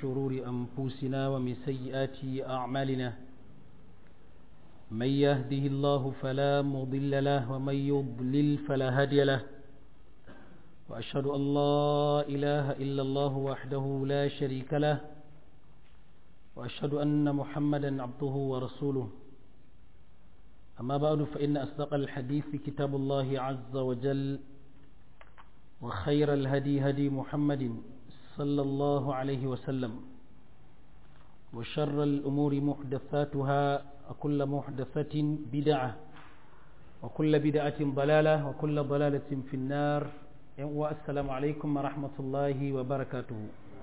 شرور أنفسنا ومن سيئات أعمالنا من يهده الله فلا مضل له ومن يضلل فلا هادي له وأشهد أن لا إله إلا الله وحده لا شريك له وأشهد أن محمدا عبده ورسوله أما بعد فإن أصدق الحديث كتاب الله عز وجل وخير الهدي هدي محمد صلى الله عليه وسلم وشر الأمور محدثاتها وكل محدثة بدعة وكل بدعة ضلالة وكل ضلالة في النار والسلام عليكم ورحمة الله وبركاته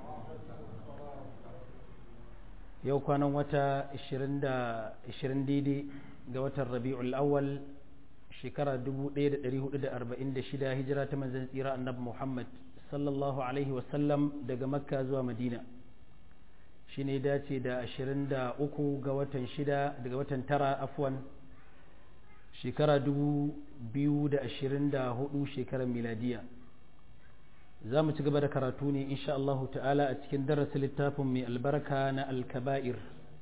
yau kwanan wata 20 daidai ga watan rabi'ul awwal shekara 1446 hijira ta manzan tsira annabi muhammad sallallahu alaihi wasallam daga makka zuwa madina shi ne dace da 23 ga watan 6 daga watan tara afwan shekara 2024 shekarar miladiya za mu ci gaba da karatu ne insha Allahu ta'ala a cikin darasin littafin mai albarka na alkaba'ir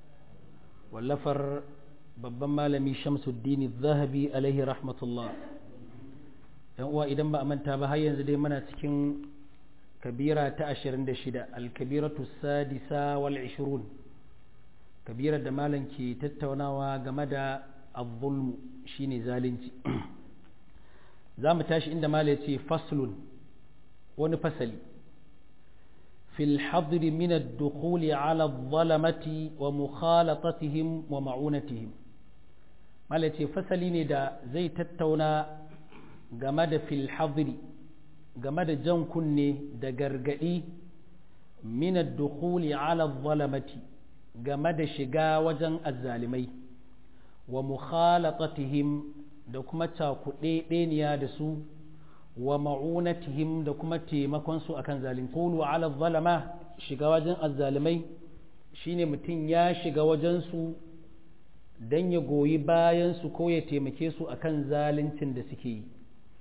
wallafar babban malami shamsuddin zahabi alaihi rahmatullah yan uwa idan ba a manta ba har yanzu dai muna cikin kabira ta 26 alkabiratu sadisa wal 20 kabirar da malam ke tattaunawa game da azzulmu shine zalunci za mu tashi inda malam ya ce faslun wani fasali fil hadri min ad-dukhuli ala adh-dhalamati wa mukhalatatihim wa ma'unatihim mala ce fasali ne da zai tattauna game da fil hadri game da jan kunne da gargadi min ad-dukhuli ala adh-dhalamati game da shiga wajen azzalimai wa mukhalatatihim da kuma cakuɗe ɗeniya da su wa ma'unatihim da kuma taimakon su akan zalim qulu ala zalama shiga wajen azzalimai shine mutum ya shiga wajen su dan ya goyi bayan su ko ya taimake su akan zaluncin da suke yi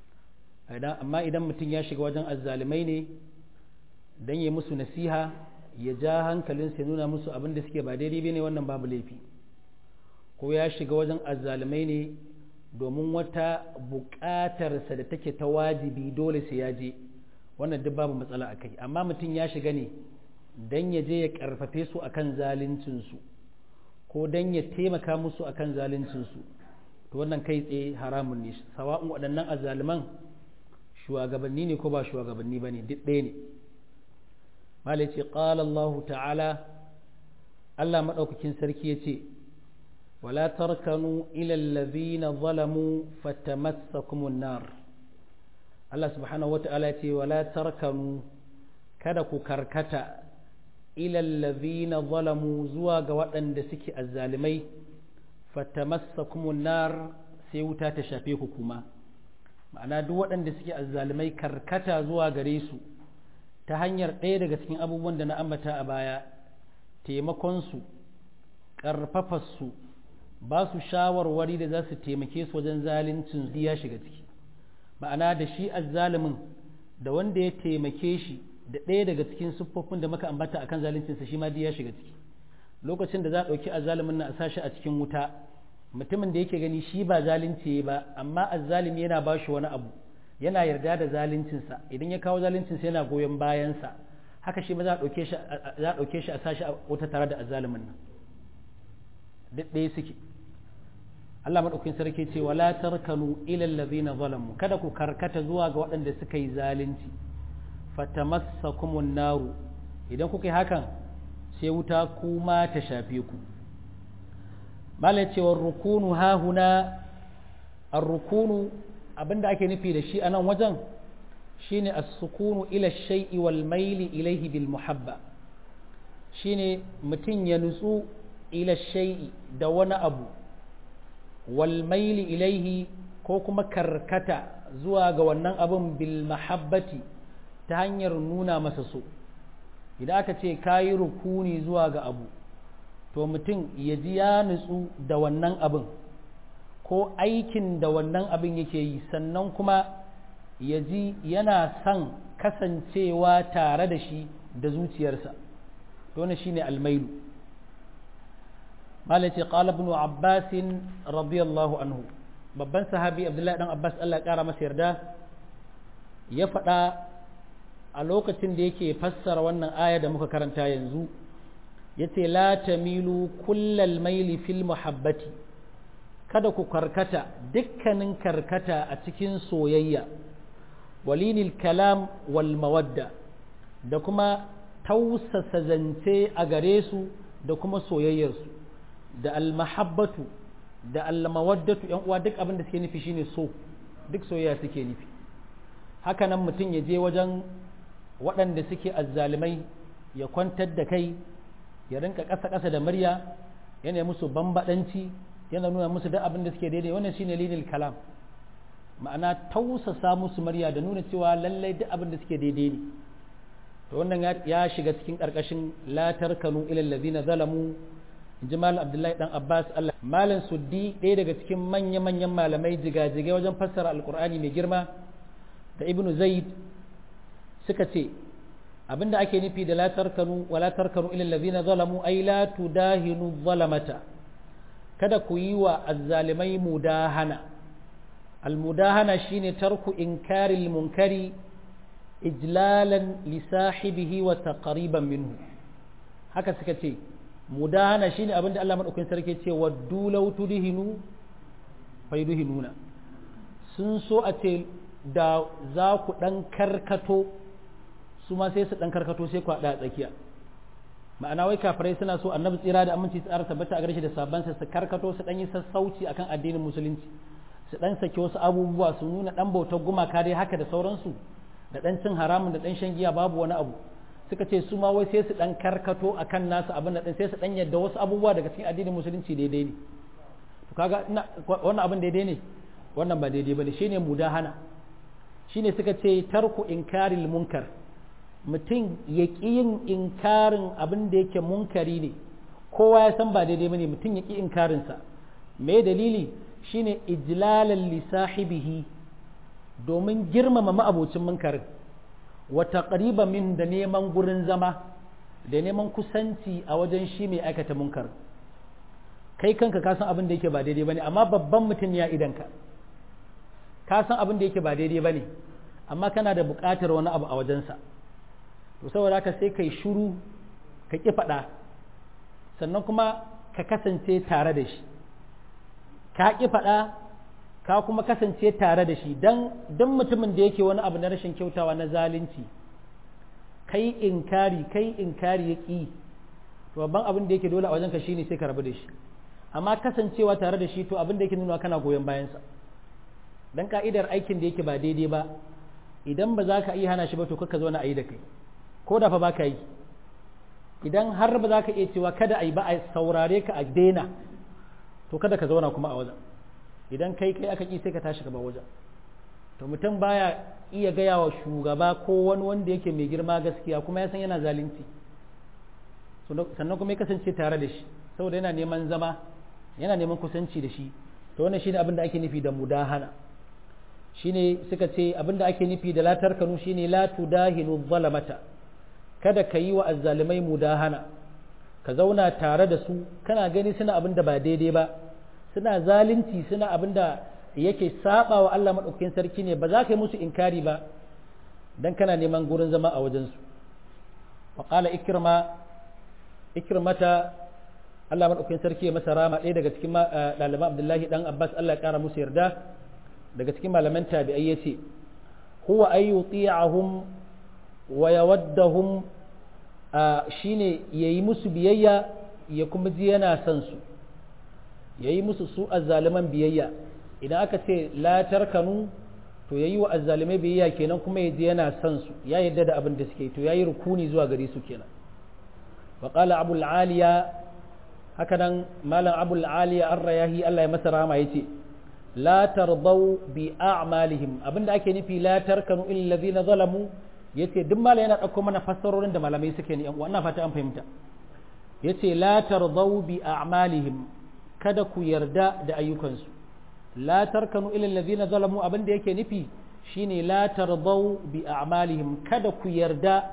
amma idan mutum ya shiga wajen azzalimai ne dan ya musu nasiha ya ja hankalin ya nuna musu abin da suke ba daidai bane wannan babu laifi ko ya shiga wajen azzalimai ne domin wata buƙatarsa da take ta wajibi dole sai ya je wannan duk babu matsala a kai amma mutum ya shiga ne don ya je ya ƙarfafe su akan zaluncinsu ko don ya taimaka musu akan zaluncinsu to wannan kai tsaye haramun ne sawa'un waɗannan azzaluman shugabanni ne ko ba shugabanni ba ne duk ɗaya ne malai ce ƙala Allah ta'ala Allah maɗaukakin sarki ya ce ولا تركنوا إلى الذين ظلموا فتمسكم النار الله سبحانه وتعالى ولا تركنوا kada ku karkata ilal ladhina zalamu zuwa ga waɗanda suke azzalimai fatamassakumun nar sai wuta ta shafe ku kuma ma'ana duk waɗanda suke azzalimai karkata zuwa gare su ta hanyar ɗaya daga cikin abubuwan da na ambata a baya taimakon su ƙarfafa su ba su shawarwari da za su taimake su wajen zaluncin ya shiga ciki ma'ana da shi azzalimin da wanda ya taimake shi da ɗaya daga cikin siffofin da muka ambata akan zaluncinsa shi ma ya shiga ciki lokacin da za a ɗauki azzalimin na a sashi a cikin wuta mutumin da yake gani shi ba zalunci ba amma azzalimi yana ba shi wani abu yana yarda da zaluncinsa idan ya kawo zaluncinsa yana goyon bayansa haka shi ma za a ɗauke shi a sashi a wuta tare da azzalimin nan duk ɗaya suke Allah maɗaukin sarki ce wala tarkanu ilal ladhina zalamu kada ku karkata zuwa ga waɗanda suka yi zalunci fatamassakumun naru idan kuka yi hakan sai wuta kuma ta shafe ku mala cewa rukunu hahuna ar-rukunu abinda ake nufi da shi a nan wajen shine as-sukunu ila shay'i wal maili ilayhi bil muhabba shine mutum ya nutsu ila shay'i da wani abu wal maili ilaihi ko kuma karkata zuwa ga wannan abun bil mahabbati ta hanyar nuna masa so idan aka ce kayi rukuni zuwa ga abu to mutum ya ji ya nutsu da wannan abin ko aikin da wannan abin yake yi sannan kuma ya ji yana son kasancewa tare da shi da zuciyarsa to to wannan shine almailu malai ce qala ibn abbas radiyallahu anhu babban sahabi abdullahi dan abbas Allah ya kara masa yarda ya faɗa a lokacin da yake fassara wannan aya da muka karanta yanzu yace la tamilu kullal maili fil muhabbati kada ku karkata dukkanin karkata a cikin soyayya walinil kalam wal mawadda da kuma tausasa zance a gare su da kuma soyayyarsu da almahabbatu da almawaddatu yan uwa duk abin da suke nufi shine so duk soyayya suke nufi haka nan mutum ya je wajen waɗanda suke azzalimai ya kwantar da kai ya rinka ƙasa-ƙasa da murya yana musu bambaɗanci yana nuna musu duk abin da suke daidai wannan shine linil kalam ma'ana tausasa musu murya da nuna cewa lallai duk abin da suke daidai ne to wannan ya shiga cikin ƙarƙashin la tarkanu ila allazina zalamu inji malam abdullahi dan abbas allah malam suddi ɗaya daga cikin manya-manyan malamai jigajigai wajen fassara alkur'ani mai girma da ibnu zaid suka ce abinda ake nufi da la tarkanu wa la tarkanu ila allazina zalamu ay la tudahinu zalamata kada ku yi wa azzalimai mudahana almudahana shine tarku inkaril munkari ijlalan li sahibihi wa taqriban minhu haka suka ce mudahana shine abinda Allah madaukakin sarki ce waddu law tudhinu fayduhinuna sun so a ce da za ku dan karkato su ma sai su dan karkato sai ku hada tsakiya ma'ana wai kafirai suna so annabi tsira da aminci tsara tabbata a gare shi da sabban su karkato su dan yi sassauci akan addinin musulunci su dan sake wasu abubuwa su nuna dan bautar gumaka dai haka da sauransu da dan cin haramun da dan shan giya babu wani abu suka ce su ma wai sai su dan karkato akan nasu abin da sai su dan yadda wasu abubuwa daga cikin addinin musulunci daidai ne to kaga wannan abin daidai ne wannan ba daidai bane shine mudahana shine suka ce tarku inkaril munkar mutum ya ƙi yin inkarin abin da yake munkari ne kowa ya san ba daidai bane mutum ya ƙi inkarinsa me dalili shine ijlalan li sahibihi domin girmama ma'abocin munkarin wa taqriba min da neman gurin zama da neman kusanci a wajen shi mai aikata munkar kai kanka ka san abin da yake ba daidai bane amma babban mutum ya idanka ka san abin da yake ba daidai bane amma kana da buƙatar wani abu a wajensa to saboda haka sai kai shuru ka ƙi faɗa sannan kuma ka kasance tare da shi ka ƙi faɗa ka kuma kasance tare da shi don don mutumin da yake wani abu na rashin kyautawa na zalunci kai inkari kai inkari ya ƙi to babban abin da yake dole a wajenka shine sai ka rabu da shi amma kasancewa tare da shi to abin da yake nuna kana goyon bayansa dan ka'idar aikin da yake ba daidai ba idan ba za ka iya hana shi ba to kaka zo na ayi da kai ko da fa ba ka yi idan har ba za ka iya cewa kada a yi ba a saurare ka a daina to kada ka zauna kuma a wajen idan kai kai aka ƙi sai ka tashi gaba wajen to mutum baya iya gaya wa shugaba ko wani wanda yake mai girma gaskiya kuma ya san yana zalunci sannan kuma ya kasance tare da shi saboda yana neman zama yana neman kusanci da shi to wannan shine abin da ake nufi da mudahana shine suka ce abin da ake nufi da latar kanu shine la tudahinu zalamata kada ka yi wa azzalimai mudahana ka zauna tare da su kana gani suna abin da ba daidai ba suna zalunci suna abin da yake saba wa Allah maɗaukakin sarki ne ba za ka yi musu inkari ba dan kana neman gurin zama a wajensu wa qala ikrama ikramata Allah maɗaukakin sarki ya masa rama ɗaya daga cikin ɗaliban Abdullahi dan Abbas Allah ya ƙara musu yarda daga cikin malaman tabi'ai yace huwa ayyuti'ahum wa yawaddahum shine yayi musu biyayya ya kuma ji yana son su yayi musu su azzaliman biyayya idan aka ce la tarkanu to yayi wa azzalimai biyayya kenan kuma ya ji yana son su ya yadda da abin da suke to yayi rukuni zuwa gare su kenan wa qala abul aliya haka nan malam abul aliya ar-rayahi Allah ya masa rahama yace la tardau bi a'malihim abinda ake nufi la tarkanu illa alladhina zalamu yace duk malai yana dauko mana fassarorin da malamai suke ne yan uwa ina fata an fahimta yace la tardau bi a'malihim kada ku yarda da ayyukansu la tarkanu ila alladhina zalamu abinda yake nufi shine la tardau bi a'malihim kada ku yarda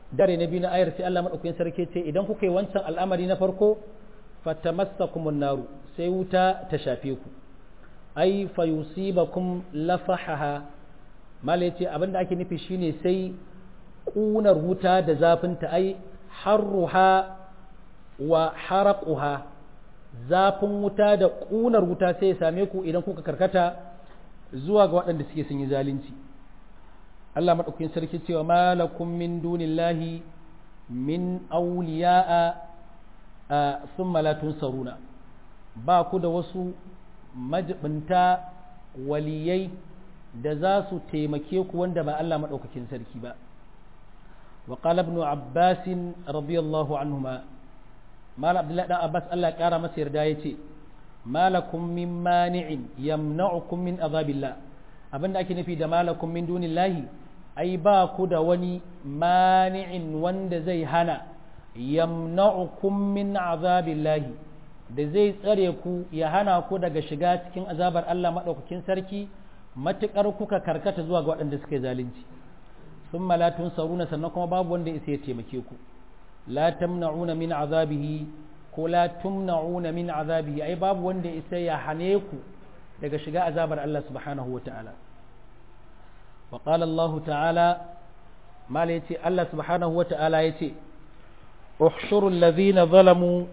dare na biyu na ayar sai Allah madaukakin sarki ce idan kuka yi wancan al'amari na farko fatamassakumun naru sai wuta ta shafe ku ai fayusibakum lafahaha malai ce abinda ake nufi shine sai kunar wuta da zafinta ai harruha wa haraquha zafin wuta da kunar wuta sai ya same ku idan kuka karkata zuwa ga waɗanda suke sun yi zalunci Allah maɗaukakin sarki cewa malakum min dunillahi min awliya'a thumma la tunsaruna ba ku da wasu majibinta waliyai da za su taimake ku wanda ba Allah maɗaukakin sarki ba wa qala ibn abbas radiyallahu anhuma mal abdullahi dan abbas Allah ya kara masa yarda yace malakum min mani'in yamna'ukum min azabillah abinda ake nufi da malakum min dunillahi ai ba ku da wani mani'in wanda zai hana yamna'ukum min azabillahi da zai tsare ku ya hana ku daga shiga cikin azabar Allah maɗaukakin sarki matuƙar kuka karkata zuwa ga waɗanda suka yi zalunci sun malatun saruna sannan kuma babu wanda isa ya taimake ku la tamna'una min azabihi ko la tumna'una min azabihi ai babu wanda isa ya hane ku daga shiga azabar Allah subhanahu wa ta'ala wa qala Allah ta'ala mala yace Allah subhanahu wa ta'ala yace uhshuru alladhina zalamu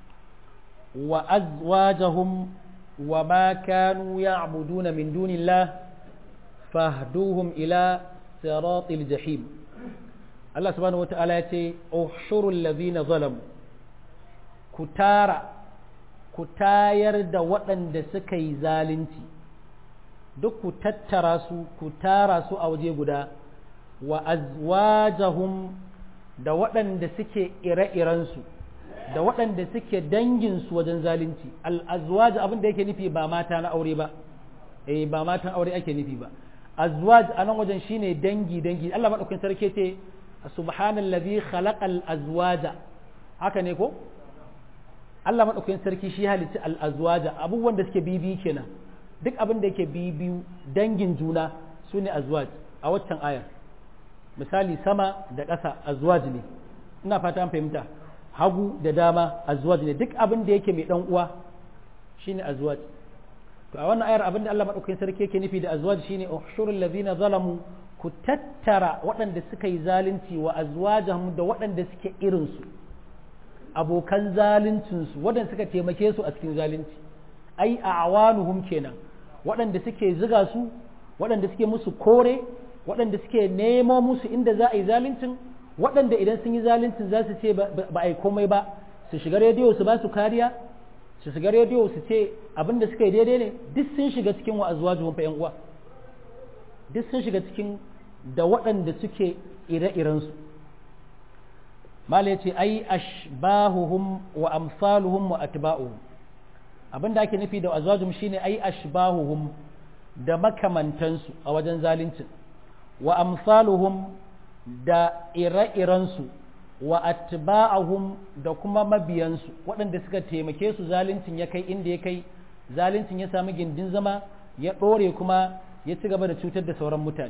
وأزواجهم وما كانوا يعبدون من دون الله فاهدوهم إلى صراط الجحيم الله سبحانه وتعالى يتي احشروا الذين ظلموا كتارا كتاير da waɗanda suka yi zalunci duk ku tattara su ku tara su a waje guda wa azwajahum da waɗanda suke ire-irensu da waɗanda suke danginsu wajen zalunci al'azwaj abin da yake nufi ba mata na aure ba eh ba matan aure ake nufi ba azwaj a nan wajen shine dangi dangi Allah madaukakin sarki ce subhanallazi khalaqal azwaja haka ne ko Allah madaukakin sarki shi halitta al azwaja abubuwan da suke bibi kenan duk abin da yake bibiyu dangin juna sune azwaj a waccan ayar misali sama da ƙasa azwaj ne ina fata an fahimta hagu da dama azwaj ne duk abin da yake mai dan uwa shine azwaj to a wannan ayar abin da Allah madaukakin sarki yake nufi da azwaj shine ushurul ladina zalamu ku tattara waɗanda suka yi zalunci wa azwajahum da waɗanda suke irin su abokan zaluncin su waɗanda suka taimake su a cikin zalunci ai a'wanuhum kenan waɗanda suke ziga su waɗanda suke musu kore waɗanda suke nemo musu inda za a yi zaluncin waɗanda idan sun yi zaluncin za su ce ba a yi komai ba su shiga rediyo su ba su kariya su shiga rediyo su ce abin da suka yi daidai ne duk sun shiga cikin wa'azuwa juwan fa uwa duk sun shiga cikin da waɗanda suke ire-irensu mala ya ce ai ashbahuhum wa amsaluhum wa atba'uhum abin da ake nufi da azwajum shine ai ashbahuhum da makamantansu a wajen zaluncin wa amsaluhum da ire-irensu wa atba'ahum da kuma mabiyansu waɗanda suka taimake su zaluncin ya kai inda ya kai zaluncin ya sami gindin zama ya ɗore kuma ya ci gaba da cutar da sauran mutane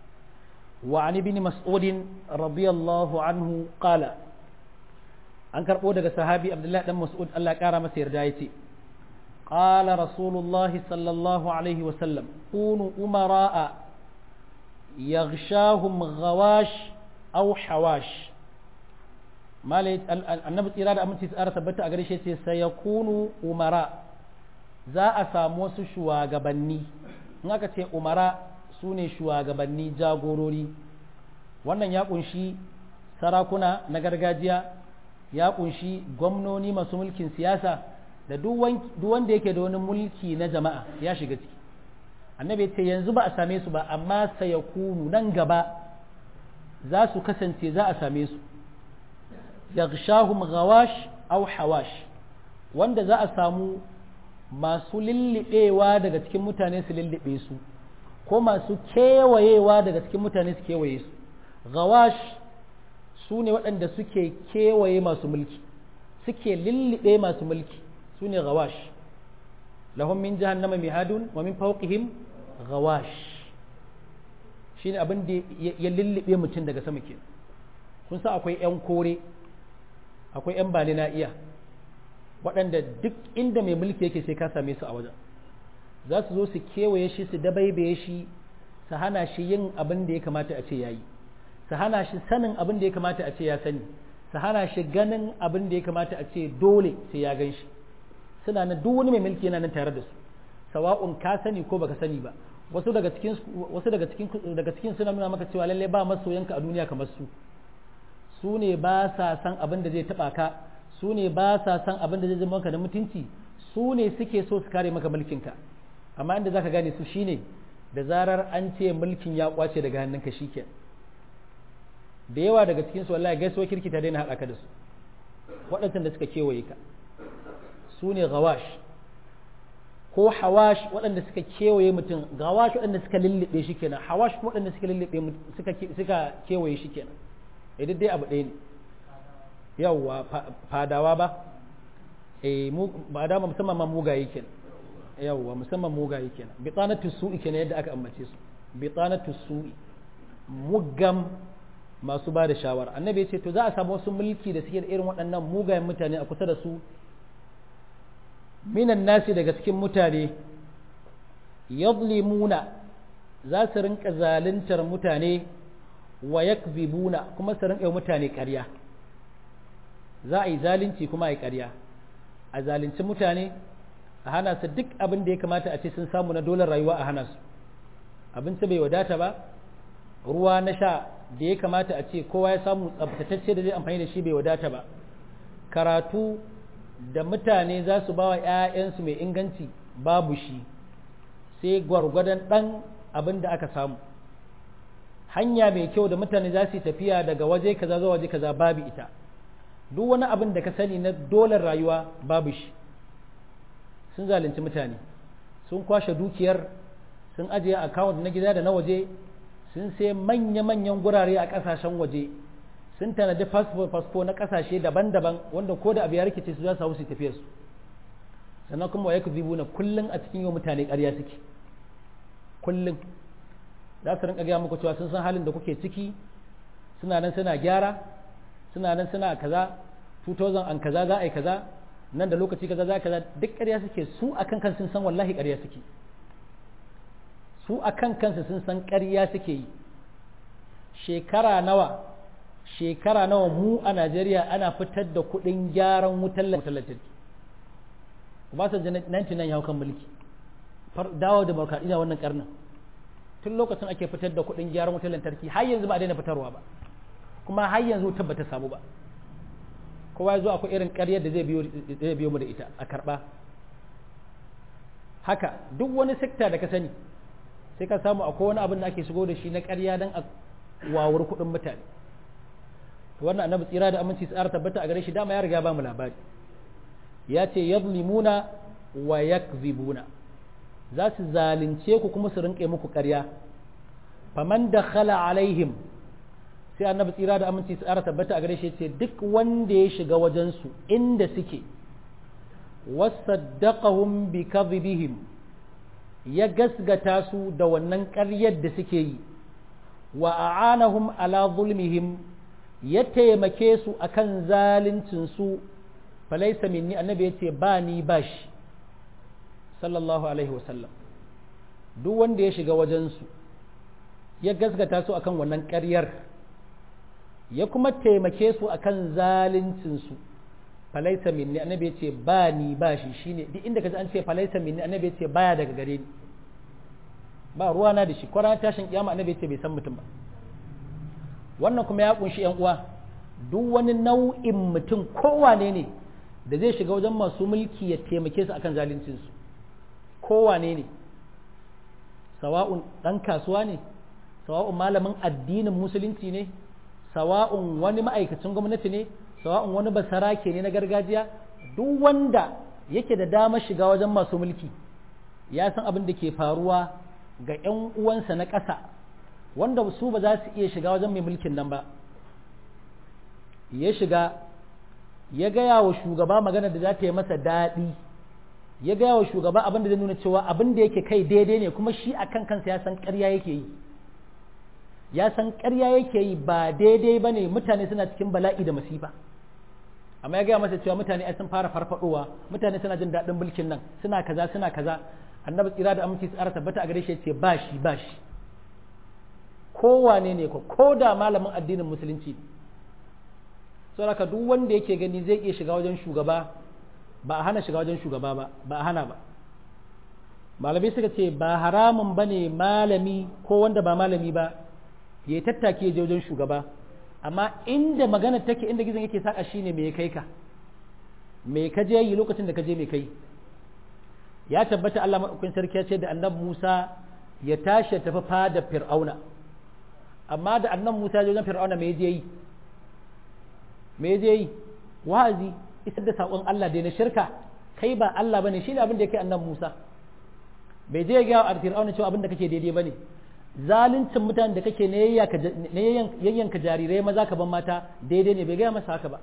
wa an ibn mas'udin radiyallahu anhu qala an karɓo daga sahabi abdullahi dan mas'ud Allah ƙara masa yarda ya ce قال رسول الله صلى الله عليه وسلم كونوا أمراء يغشاهم غواش أو حواش ما النبي tsira da aminci tsara tabbata a gare shi sai sai yakunu umara za a samu wasu shugabanni in aka ce umara su ne shugabanni jagorori wannan ya kunshi sarakuna na gargajiya ya kunshi gwamnoni masu mulkin siyasa da duk wanda yake da wani mulki na jama'a ya shiga ciki annabi ce yanzu ba a same su ba amma sayakunu nan gaba za su kasance za a same su yaghshahum ghawash aw hawash wanda za a samu masu lillibewa daga cikin mutane su lillibe su ko masu kewayewa daga cikin mutane su kewaye su ghawash su ne waɗanda suke kewaye masu mulki suke lillibe masu mulki su ne ghawash lahum min jahannama mihadun wa min fawqihim ghawash shine abin da ya lullube mutum daga sama ke kun sa akwai 'yan kore akwai 'yan bani na iya waɗanda duk inda mai mulki yake sai ka same su a wajen za su zo su kewaye shi su dabaibaye shi su hana shi yin abin da ya kamata a ce ya yi su hana shi sanin abin da ya kamata a ce ya sani su hana shi ganin abin da ya kamata a ce dole sai ya gan shi suna nan duk wani mai mulki yana nan tare da su sawa'un ka sani ko baka sani ba wasu daga cikin wasu daga cikin daga cikin suna nuna maka cewa lalle ba masoyanka a duniya kamar su su ne ba sa san abin da zai taba ka su ne ba sa san abin da zai zama maka da mutunci su ne suke so su kare maka mulkinka amma inda zaka gane su shine da zarar an ce mulkin ya kwace daga hannunka shikenan da yawa daga cikin su wallahi gaisuwa kirki ta daina haɗa ka da su waɗancan da suka kewaye ka su ne gawash ko hawash waɗanda suka kewaye mutum gawash waɗanda suka lullube shi kenan hawash waɗanda suka lullube suka suka kewaye shi kenan idan dai abu ɗaya ne yawwa fadawa ba eh mu ba da musamman ma mugaye kenan yawwa musamman mugaye kenan bitanatu su'i kenan yadda aka ambace su bitanatu su'i mugam masu ba da shawara annabi ya ce to za a samu wasu mulki da suke da irin waɗannan mugayen mutane a kusa da su minan nasi daga cikin mutane yadlimuna za su rinka zaluntar mutane wa yakzibuna kuma su rinka mutane ƙarya za a yi zalunci kuma a yi ƙarya a zalunci mutane a hana su duk abin da ya kamata a ce sun samu na dolar rayuwa a hana su abinci bai wadata ba ruwa na sha da ya kamata a ce kowa ya samu tsabtatacce da zai amfani da shi bai wadata ba karatu da mutane za su ba wa 'ya'yansu mai inganci babu shi sai gwargwadon ɗan abin da aka samu hanya mai kyau da mutane za su yi tafiya daga waje kaza zuwa waje kaza babu ita duk wani abin da ka sani na dolar rayuwa babu shi sun zalunci mutane sun kwashe dukiyar sun ajiye akawunt na gida da na waje sun sai manya-manyan gurare a ƙasashen waje sun tanadi fasfo na ƙasashe daban-daban wanda ko da abu ya rikice su za su hau su tafiya su sannan kuma wa yakzibu na kullum a cikin yau mutane ƙarya suke kullum za su rinka gaya muku cewa sun san halin da kuke ciki suna nan suna gyara suna nan suna kaza 2000 an kaza za a yi kaza nan da lokaci kaza za a kaza duk ƙarya suke su akan kan sun san wallahi ƙarya suke su akan kansu sun san ƙarya suke yi shekara nawa shekara nawa mu a Najeriya ana fitar da kuɗin gyaran wutar lantarki ba su 99 ya kan mulki dawo da barkaɗina wannan karnin tun lokacin ake fitar da kuɗin gyaran wutar lantarki har yanzu ba a daina fitarwa ba kuma har yanzu wutar ba ta samu ba kowa ya zo akwai irin ƙaryar da zai biyo mu da ita a karɓa haka duk wani sekta da ka sani sai ka samu akwai wani abin da ake shigo da shi na ƙarya don a wawar kuɗin mutane wannan annabi tsira da aminci tsara tabbata a gare shi dama ya riga ba mu labari ya ce yadlimuna wa yakzibuna za su zalunce ku kuma su rinƙe muku ƙarya faman da khala alaihim sai annabi tsira da aminci tsara tabbata a gare shi ce duk wanda ya shiga wajensu inda suke wasaddaqahum bi kadhibihim ya gasgata su da wannan ƙaryar da suke yi wa a'anahum ala zulmihim ya taimake su akan zaluncin su falaisa minni annabi yace ba ni bashi sallallahu alaihi wasallam duk wanda ya shiga wajensu ya gasgata su akan wannan ƙaryar ya kuma taimake su akan zaluncinsu falaisa minni annabi ya ce ba ni ba shi shine duk inda kaji an ce falaisa minni annabi ya ce baya daga gare ni ba ruwa na da shi kwana tashin kiyama annabi ya ce bai san mutum ba wannan kuma ya kunshi yan uwa duk wani nau'in mutum kowane ne da zai shiga wajen masu mulki ya taimake su akan zaluncinsu kowane ne sawa'un ɗan kasuwa ne sawa'un malamin addinin musulunci ne sawa'un wani ma'aikacin gwamnati ne sawa'un wani basarake ne na gargajiya duk wanda yake da dama shiga wajen masu mulki ya san abin da ke faruwa ga 'yan uwansa na ƙasa wanda su ba za su iya shiga wajen mai mulkin nan ba ya shiga ya gaya wa shugaba magana da za ta yi masa daɗi ya gaya wa shugaba abin da zai nuna cewa abin da yake kai daidai ne kuma shi a kan kansa ya san ƙarya yake yi ya san ƙarya yake yi ba daidai ba ne mutane suna cikin bala'i da masifa amma ya gaya masa cewa mutane ai sun fara farfadowa mutane suna jin daɗin mulkin nan suna kaza suna kaza annabi tsira da aminci tsara tabbata a gare shi ce ba shi ba shi kowane ne ko ko da malamin addinin musulunci saboda duk wanda yake gani zai iya shiga wajen shugaba ba a hana shiga wajen shugaba ba ba a hana ba malamai suka ce ba haramun ba ne malami ko wanda ba malami ba ya tattake ya je wajen shugaba amma inda magana take inda gizon yake saka shine me ya kai ka me ka je yi lokacin da ka je me kai ya tabbata Allah madaukakin sarki ya ce da annabi Musa ya tashi tafi fada Fir'auna amma da annabi Musa ya je wajen Fir'auna me je yi me je yi wa'azi isar da sakon Allah da na shirka kai ba Allah bane shine abin da yake annabi Musa bai je ga a Fir'auna cewa abin da kake daidai bane zaluncin mutanen da kake ne yayyanka jarirai maza ka ban mata daidai ne bai gaya masa haka ba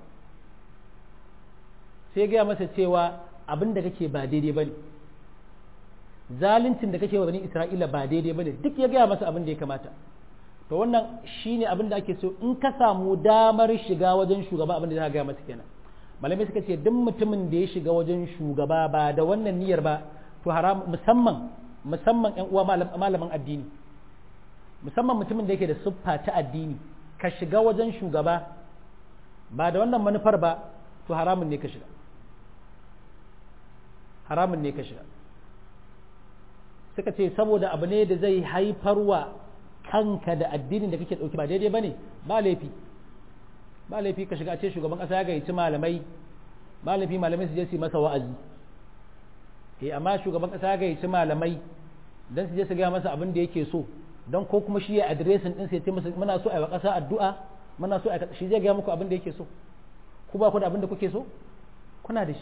sai gaya masa cewa abin da kake ba daidai bane zaluncin da kake wa bani Isra'ila ba daidai bane duk ya gaya masa abin da ya kamata to wannan shine abin da ake so in ka samu damar shiga wajen shugaba abin da za ka gaya masa kenan malamai suka ce duk mutumin da ya shiga wajen shugaba ba da wannan niyyar ba to haram musamman musamman ƴan uwa malaman addini musamman mutumin da yake da siffa ta addini ka shiga wajen shugaba ba da wannan manufar ba to haramun ne ka shiga haramun ne ka shiga suka ce saboda abu ne da zai haifarwa kanka da addinin da kake ɗauki ba daidai ba ne ba laifi ba laifi ka shiga a ce shugaban ƙasa ya gayyaci malamai ba laifi malamai su je su yi masa wa'azi eh amma shugaban ƙasa ya gayyaci malamai don su je su gaya masa abin da yake so don ko kuma shi ya adiresin din sai ce masa muna so a yi wa ƙasa addu'a muna so a shi zai gaya muku abin da yake so ku ba ku da abin da kuke so kuna da shi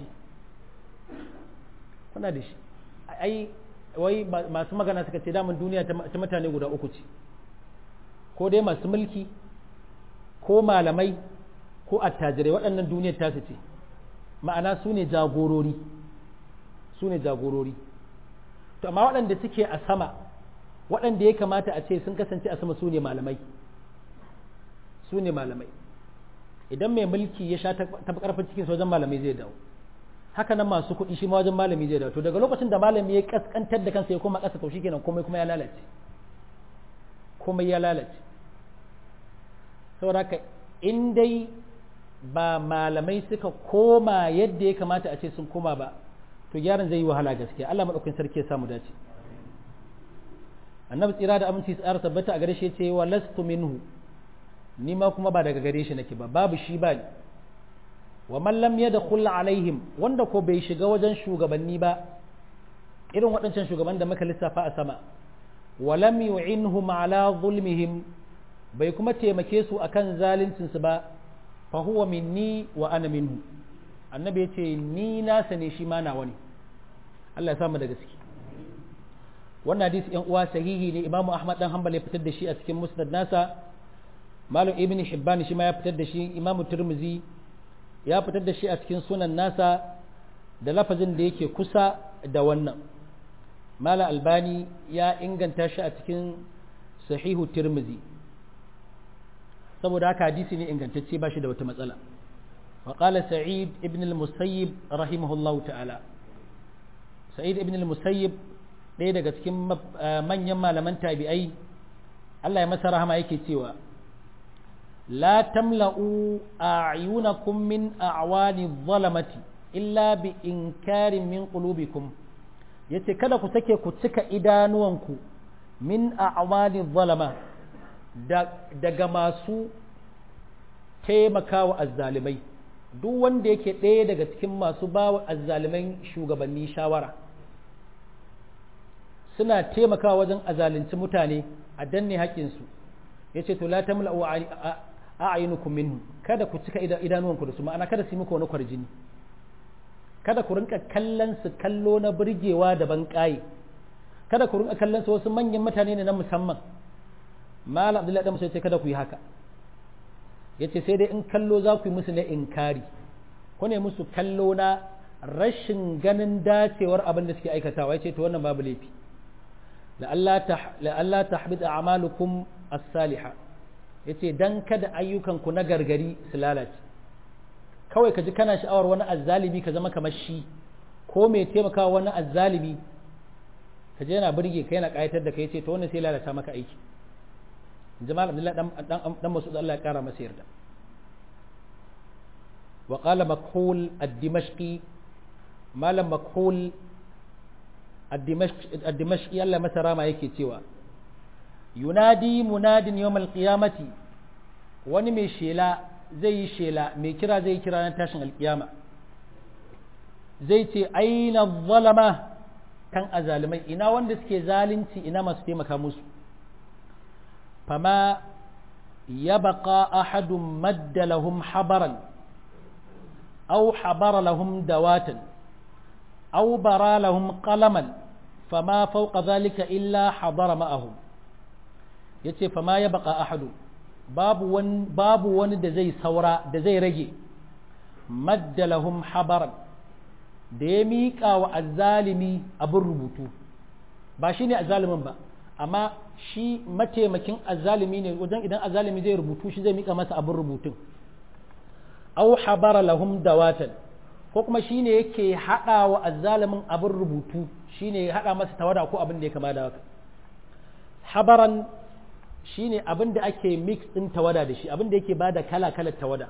kuna da shi ai wai masu magana suka ce daman duniya ta mutane guda uku ce ko dai masu mulki ko malamai ko attajirai waɗannan duniyar tasu ce ma'ana su ne jagorori su ne jagorori to amma waɗanda suke a sama waɗanda ya kamata a ce sun kasance a sama su ne malamai su ne malamai idan mai mulki ya sha tafi ƙarfin cikin wajen malamai zai dawo haka nan masu kuɗi shi ma wajen malami zai dawo to daga lokacin da malami ya kaskantar da kansa ya koma ƙasa to shikenan komai kuma ya lalace komai ya lalace saboda haka in dai ba malamai suka koma yadda ya kamata a ce sun koma ba to gyaran zai yi wahala gaskiya Allah madaukakin sarki ya samu dace annabi tsira da aminci tsara tabbata a gare shi ce wa lastu minhu ni ma kuma ba daga gare shi nake ba babu shi ba wa man lam yadkhul alaihim wanda ko bai shiga wajen shugabanni ba irin waɗancan shugaban da muka lissafa a sama wa lam yu'inhum ala zulmihim bai kuma taimake su akan zaluncin su ba fa huwa minni wa ana minhu annabi ya ce ni nasa ne shi ma nawa ne Allah ya samu da gaske wannan hadisi yan uwa sahihi ne imamu ahmad dan hanbal ya fitar da shi a cikin musnad nasa malam ibn hibban shi ma ya fitar da shi imamu turmizi ya fitar da shi a cikin sunan nasa da lafazin da yake kusa da wannan malam albani ya inganta shi a cikin sahihu turmizi saboda haka hadisi ne ingantacce ba shi da wata matsala وقال سعيد ابن المسيب رحمه الله تعالى سعيد ابن المسيب ɗaya daga cikin manyan malaman tabi'ai Allah ya masa rahama yake cewa la tamla'u a'yunakum min a'wani zalamati illa bi inkarin min qulubikum yace kada ku sake ku cika idanuwanku min a'wani zalama daga masu taimakawa azzalimai duk wanda yake ɗaya daga cikin masu bawa azzaliman shugabanni shawara suna taimakawa wajen azalunci mutane a danne haƙƙinsu ya ce to la tamla'u a'yunukum minhu kada ku cika idanuwanku da su ma'ana kada su yi muku wani kwarjini kada ku rinka kallon su kallo na burgewa da ban ƙaye kada ku rinka kallon su wasu manyan mutane ne na musamman malam abdullahi dan musa ce kada ku yi haka yace sai dai in kallo za ku yi musu na inkari ku ne musu kallo na rashin ganin dacewar abin da suke aikatawa yace to wannan babu laifi la Allah ta habita a'malukum as-saliha yace dan kada ayyukanku na gargari su lalace kawai ka ji kana sha'awar wani azzalimi ka zama kamar shi ko mai taimakawa wani azzalimi ka je yana burge ka yana kayatar da kai ce to wannan sai lalata maka aiki jamal abdullah dan dan dan masud Allah ya kara masa yarda wa qala makhul ad-dimashqi malam makhul ad-dimashqi Allah masa rama yake cewa yunadi munadin yawmal qiyamati wani mai shela zai yi shela mai kira zai kira na tashin alkiyama zai ce aina zalama kan azalimai ina wanda suke zalunci ina masu taimaka musu fama ya baka ahadun madda lahum habaran au habara lahum dawatan au bara lahum qalaman fama fauka zalika illa habara ma'ahum ya ce fama ya baka ahadu babu wani, babu wani da zai saura da zai rage madda lahum habaran da ya miƙa wa azzalimi abin rubutu ba shi ne azzalimin ba amma shi mataimakin azzalimi ne wajen idan azzalimi zai rubutu shi zai miƙa masa abin rubutun au habara lahum dawatan ko kuma shi ne yake haɗa wa azzalimin abin rubutu shi ne ya haɗa masa tawada ko abin da ya kama da haka habaran shi ne abin da ake mix ɗin tawada da shi abin da yake ba da kala-kalar tawada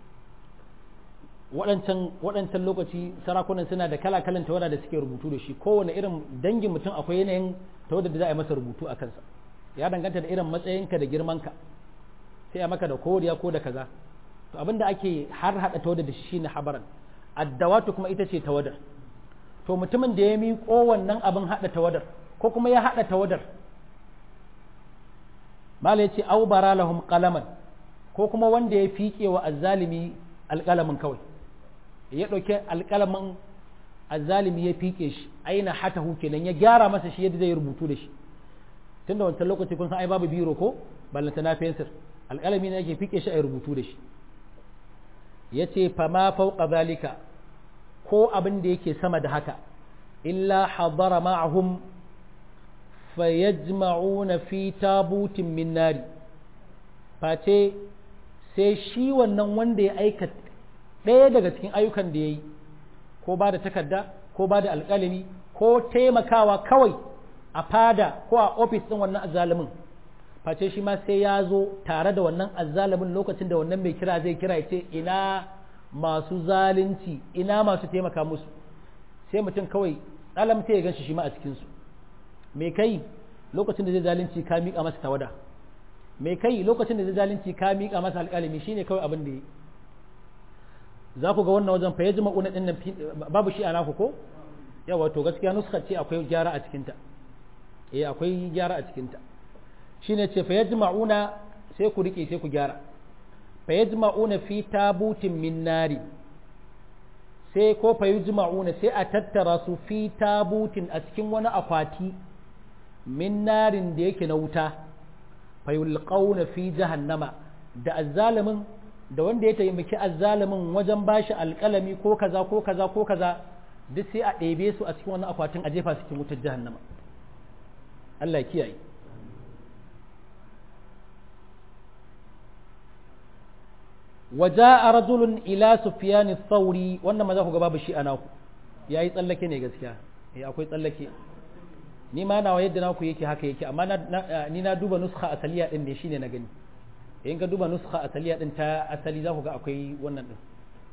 waɗancan lokaci sarakunan suna da kala-kalan tawada da suke rubutu da shi kowane irin dangin mutum akwai yanayin tawada da za a yi masa rubutu a kansa ya danganta da irin matsayinka da girmanka sai a maka da koriya ko da kaza to abin da ake har haɗa tawada da shi ne habaran addawatu kuma ita ce tawadar to mutumin da ya miƙo wannan abin haɗa tawadar ko kuma ya haɗa tawadar mala ya ce au bara lahum qalaman ko kuma wanda ya fiƙe wa azzalimi alƙalamin kawai ya ɗauki alƙalamin azzalimi ya fiƙe shi aina hatahu kenan ya gyara masa shi yadda zai rubutu da shi tun da wancan lokaci kun san ai babu biro ko ballanta na fensir alƙalami ne yake fiƙe shi a rubutu da shi ya ce fama fauka zalika ko abin da yake sama da haka illa hadara ma'ahum fayajma'una fi tabutin min nari face sai shi wannan wanda ya aikata ɗaya daga cikin ayyukan da ya yi ko ba da takarda ko ba da alƙalami ko taimakawa kawai a fada ko a ofis ɗin wannan azzalumin face shi ma sai ya zo tare da wannan azzalumin lokacin da wannan mai kira zai kira ya ce ina masu zalunci ina masu taimaka musu sai mutum kawai tsalam sai ya gan shi shi ma a cikinsu me kai lokacin da zai zalunci ka miƙa masa tawada me kai lokacin da zai zalunci ka miƙa masa alƙalami shine kawai abin da ya za ku ga wannan wajen fa yajma una din nan babu shi a naku ko yawa to gaskiya nuskar ce akwai gyara a cikinta eh akwai gyara a cikinta shine ce fa yajma'una sai ku rike sai ku gyara fa yajma'una fi tabutin min nari sai ko fa yajma'una sai a tattara su fi tabutin a cikin wani akwati min narin da yake na wuta fa yulqauna fi jahannama da azzalimin da wanda ya taimaki azzalimin wajen bashi alƙalami ko kaza ko kaza ko kaza duk sai a ɗebe su a cikin wani akwatin a jefa su cikin wutar jahannama Allah ya kiyaye وجاء رجل إلى سفيان الثوري وانا ما ذاك babu shi ana ku yayi tsallake ne gaskiya eh akwai tsallake ni ma nawa yadda naku yake haka yake amma ni na duba nuskha asaliya din ne shine na gani in ka duba nuskha asaliya din ta asali za ku ga akwai wannan din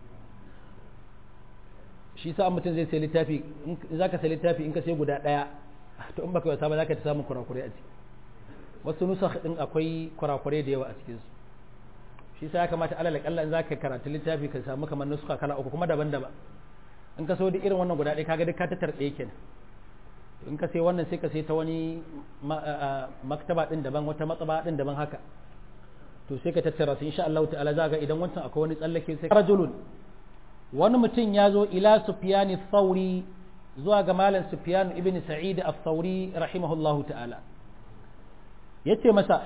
shi sa mutum zai sai littafi in za ka sai littafi in ka sai guda ɗaya to in baka wasa ba za ka ta samun kurakurai a ciki wasu nusakh din akwai kurakurai da yawa a cikinsu shi sa ya kamata alal kalla in za ka karanta littafi ka samu kamar nuska kala uku kuma daban-daban in ka so duk irin wannan guda ɗaya kaga duk ka tattar ɗaya kenan in ka sai wannan sai ka sai ta wani maktaba din daban wata matsaba din daban haka to sai ka tattara su insha Allah ta'ala za ga idan wancan akwai wani tsallake sai rajulun wani mutum ya zo ila sufyani thauri zuwa ga malam sufyan ibn sa'id al-thauri rahimahullahu ta'ala yace masa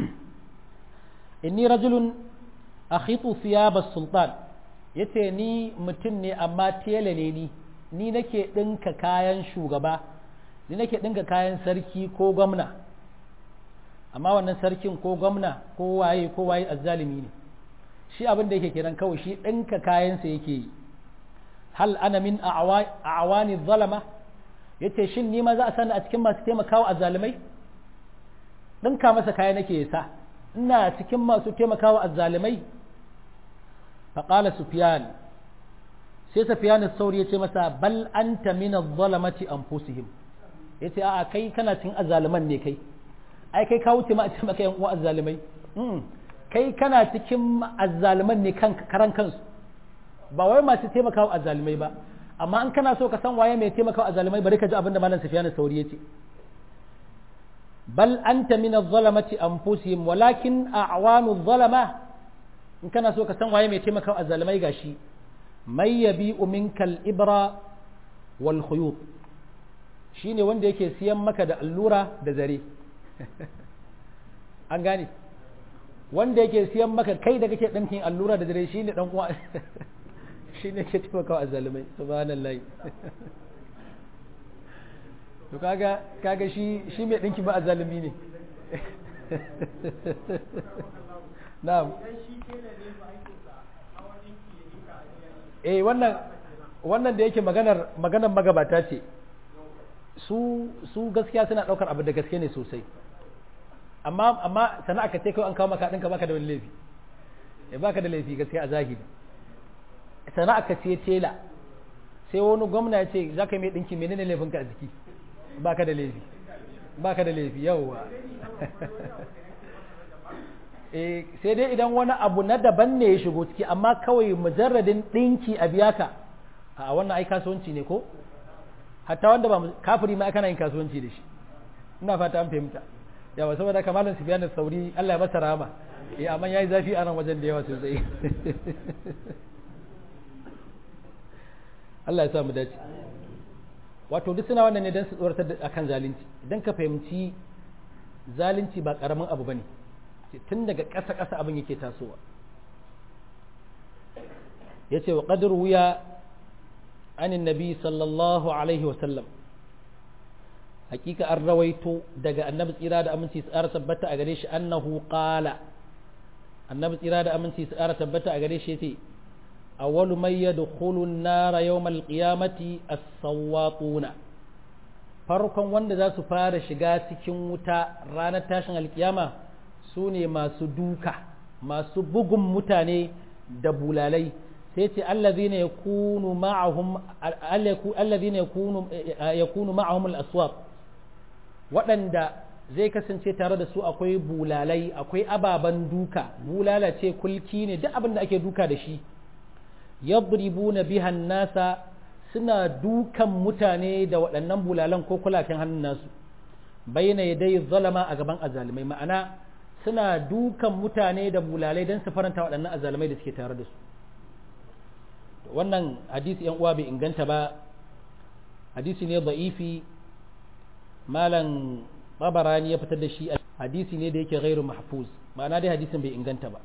inni rajulun akhitu thiyab as-sultan yace ni mutum ne amma tele ne ni ni nake dinka kayan shugaba ni nake dinka kayan sarki ko gwamna amma wannan sarkin ko gwamna ko waye ko waye azzalimi ne shi abin da yake kiran kawai shi ɗinka kayansa yake yi hal ana min a'awani zalama yace shin ni ma za a sani a cikin masu taimakawa azzalimai ɗinka masa kaya nake sa ina cikin masu taimakawa azzalimai faƙala sufyan sai sufyan sauri ya ce masa bal anta min az-zalamati anfusihim yace a'a kai kana cikin azzaliman ne kai ai kai ka wuce ma a ce maka yan uwa azzalimai kai kana cikin azzaliman ne kan karan kansu ba wai masu taimakawa azzalimai ba amma an kana so ka san waye mai taimakawa azzalimai bari ka ji abin da malam sufyan sauri yace bal anta min az-zalamati anfusihim walakin a'wanu az-zalama in kana so ka san waye mai taimakawa azzalimai gashi may yabi'u minka al-ibra wal khuyut shine wanda yake siyan maka da allura da zare an gane wanda yake siyan maka kai da kake ɗinkin allura da zare shine dan uwa shine ke taimakawa azzalimai subhanallahi to kaga kaga shi shi mai dinki ba azalimi ne na'am eh wannan wannan da yake maganar maganar magabata ce su su gaskiya suna daukar abu da gaske ne sosai amma amma sana'a ka ce kai an kawo maka dinka baka da wani laifi eh baka da laifi gaskiya a zahiri sana'a ka ce tela sai wani gwamna ya ce za ka yi mai ɗinki menene laifinka a jiki ba ka da laifi ba ka da laifi yauwa e, sai dai idan wani abu na daban ne ya shigo ciki amma kawai mujarradin ɗinki a biya ka a wannan ai kasuwanci ne ko hatta wanda ba kafiri ma kana yin kasuwanci da shi ina fata an fahimta yawa saboda kamalin sufiyan sauri Allah ya masa rama eh amma yayi zafi a nan wajen da yawa sosai Allah ya sa mu dace wato duk suna wannan ne don su tsoratar da akan zalunci idan ka fahimci zalunci ba karamin abu bane tun daga ƙasa ƙasa abin yake tasowa yace wa qadru wuya anin nabi sallallahu alaihi wa sallam hakika an rawaito daga annabi tsira da aminci su ƙara tabbata a gare shi annahu qala annabi tsira da aminci su ƙara tabbata a gare shi yace أول من يدخل النار يوم القيامة الصواطون farkon wanda za su fara shiga cikin wuta ranar tashin alkiyama su ne masu duka masu bugun mutane da bulalai sai ce allazina yakunu ma'ahum allazina yakunu yakunu ma'ahum al-aswaq waɗanda zai kasance tare da su akwai bulalai akwai ababen duka bulala ce kulki ne duk abin da ake duka da shi yadribuna bihan nasa suna dukan mutane da waɗannan bulalan ko kulaken hannun nasu bayyana yadai zalama a gaban azalimai ma'ana suna dukan mutane da bulalai don su faranta waɗannan azalimai da suke tare da su wannan hadisi yan uwa bai inganta ba hadisi ne da'ifi malam babarani ya fitar da shi hadisi ne da yake gairu mahfuz ma'ana dai hadisin bai inganta ba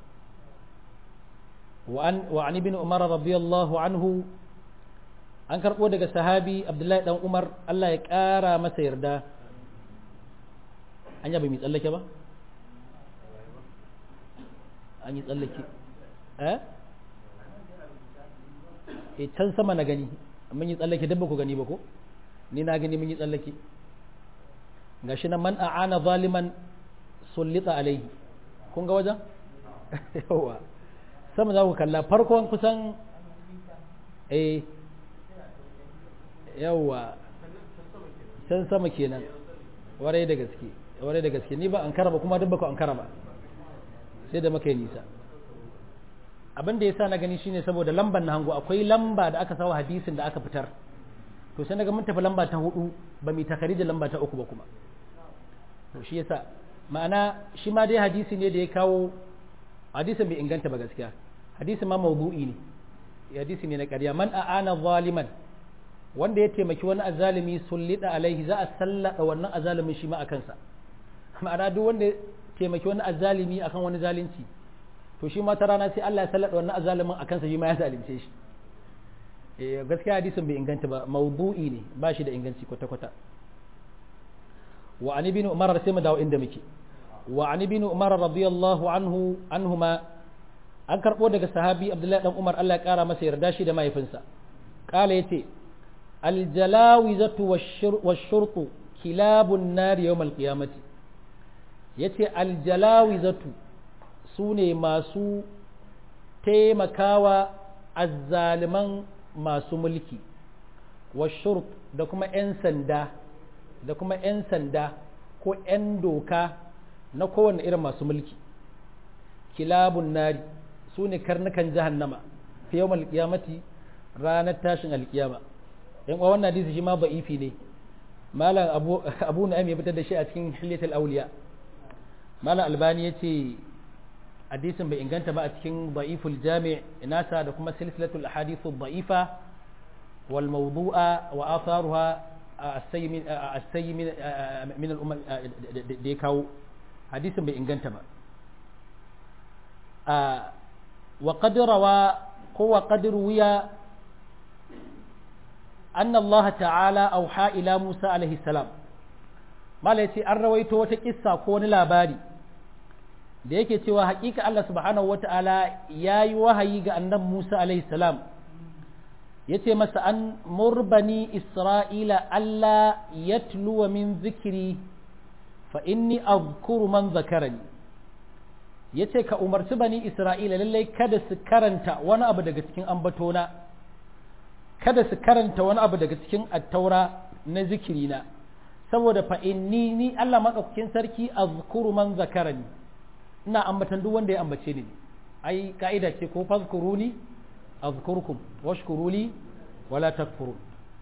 وعن وعن ابن عمر رضي الله عنه an karɓo daga sahabi abdullahi dan umar allah ya ƙara masa yarda an yaba mai tsallake ba an yi tsallake eh e can sama na gani mun yi tsallake dabba ku gani ba ko ni na gani mun yi tsallake gashi na man a'ana zaliman sullita alaihi kun ga wajen yawa sama za ku kalla farkon kusan eh yawa can sama kenan warai da gaske warai da gaske ni ba an karaba kuma duk baka an karaba sai da muka yi nisa abin da yasa na gani shine saboda lambar na hango akwai lamba da aka sawa hadisin da aka fitar to sai naga mun tafi lamba ta hudu ba mu takari da lamba ta uku ba kuma to shi yasa ma'ana shi ma dai hadisi ne da ya kawo hadisin bai inganta ba gaskiya hadisin ma mawdu'i ne hadisi ne na ƙarya man a'ana zaliman wanda ya taimaki wani azalimi sullida alaihi za a sallada wannan azalimin shi ma a kansa ma'ana duk wanda ya taimaki wani azalimi akan wani zalunci to shi ma ta rana sai Allah ya sallada wannan azalimin a kansa shi ma ya zalunce shi eh gaskiya hadisin bai inganta ba mawdu'i ne ba shi da inganci kwata kwata wa an ibn umar sai mu dawo inda muke wa an ibn umar radiyallahu anhu anhuma an karbo daga sahabi abdullahi dan umar Allah ya kara masa yarda shi da mahaifinsa kala yace aljalawizatu washurtu kilabun nar yawm alqiyamati yace aljalawizatu sune masu taimakawa azzaliman masu mulki washurt da kuma 'yan sanda da kuma 'yan sanda ko 'yan doka na kowane irin masu mulki kilabun nari su ne karnukan jahannama fi yau alkiyamati ranar tashin alkiyama yan uwa wannan hadisi shi ma ba'ifi ne malam abu abu na'im ya fitar da shi a cikin hilyatul auliya malam albani ya ce hadisin bai inganta ba a cikin da'iful jami' nasa da kuma silsilatul ahadithu da'ifa wal mawdu'a wa atharuha as-sayyi min min al-umma da ya kawo hadisin bai inganta ba wa qad rawa ko wa qad ruwiya anna Allah ta'ala auha ila Musa alaihi salam mala yace an rawaito wata kissa ko wani labari da yake cewa hakika Allah subhanahu wata'ala ya yi wahayi ga annan Musa alaihi salam ya ce masa an murbani Isra'ila Allah ya tuluwa min zikiri fa inni azkuru man zakarani ya ce ka umarci bani Isra'ila lallai kada su karanta wani abu daga cikin ambatona kada su karanta wani abu daga cikin attaura na zikirina saboda fa inni ni Allah maɗaukakin sarki azkuru man zakarani ina ambatan duk wanda ya ambace ni ai ka'ida ce ko fazkuruni azkurkum washkuruli wala takfurun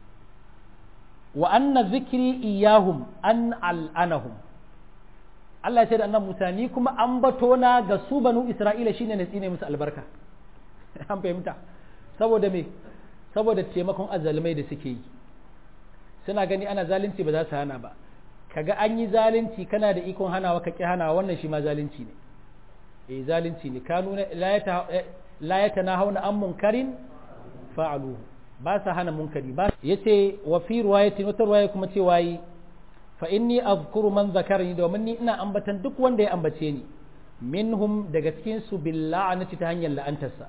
wa anna zikri iyahum an al'anahum Allah ya ce da annabi Musa ni kuma ambato na ga su banu Isra'ila shine na tsine musu albarka an fahimta saboda me saboda taimakon azalmai da suke yi suna gani ana zalunci ba za su hana ba kaga an yi zalunci kana da ikon hanawa ka ki hanawa wannan shi ma zalunci ne eh zalunci ne kanu la ya tanahawna an munkarin fa'aluhu ba sa hana munkari ba yace wa fi riwayatin wata riwaya kuma ce wayi fa inni azkuru man zakarani domin ni ina ambatan duk wanda ya ambace ni minhum daga cikin su bil la'anati ta hanyar la'antarsa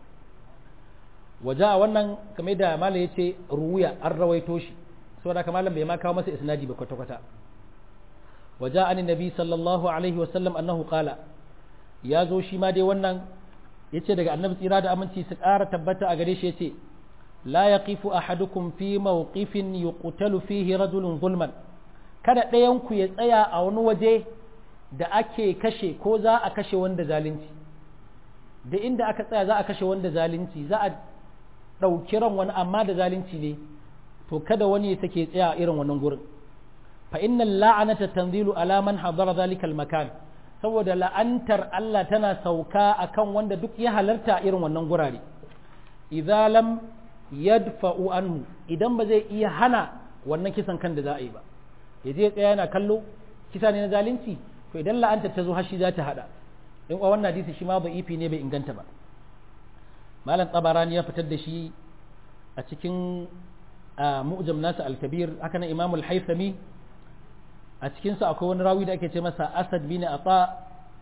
waja a wannan kamar da malam yace ruya an rawaito shi saboda kamar malam bai ma kawo masa isnadi ba kwata kwata waja an nabi sallallahu alaihi wa sallam annahu qala ya zo shi ma dai wannan yace daga annabi tsira da aminci su ƙara tabbata a gare shi yace la yaqifu ahadukum fi mawqifin yuqtalu fihi rajulun zulman kada ɗayan ku ya tsaya a wani waje da ake kashe ko za a kashe wanda zalunci da inda aka tsaya za a kashe wanda zalunci za a ɗauki ran wani amma da zalunci ne to kada wani ya sake tsaya a irin wannan gurin fa innal la'anata tanzilu ala man hadara zalika makan saboda la'antar Allah tana sauka akan wanda duk ya halarta irin wannan gurare idza lam yadfa'u anhu idan ba zai iya hana wannan kisan kan da za a yi ba ya je tsaya yana kallo kisa ne na zalunci to idan la'antar ta zo har shi za ta hada in wa wannan hadisi shi ma ba ifi ne bai inganta ba malam tabarani ya fitar da shi a cikin mu'jam nasa al-kabir haka nan imamul haythami a cikinsa akwai wani rawi da ake ce masa asad bin ata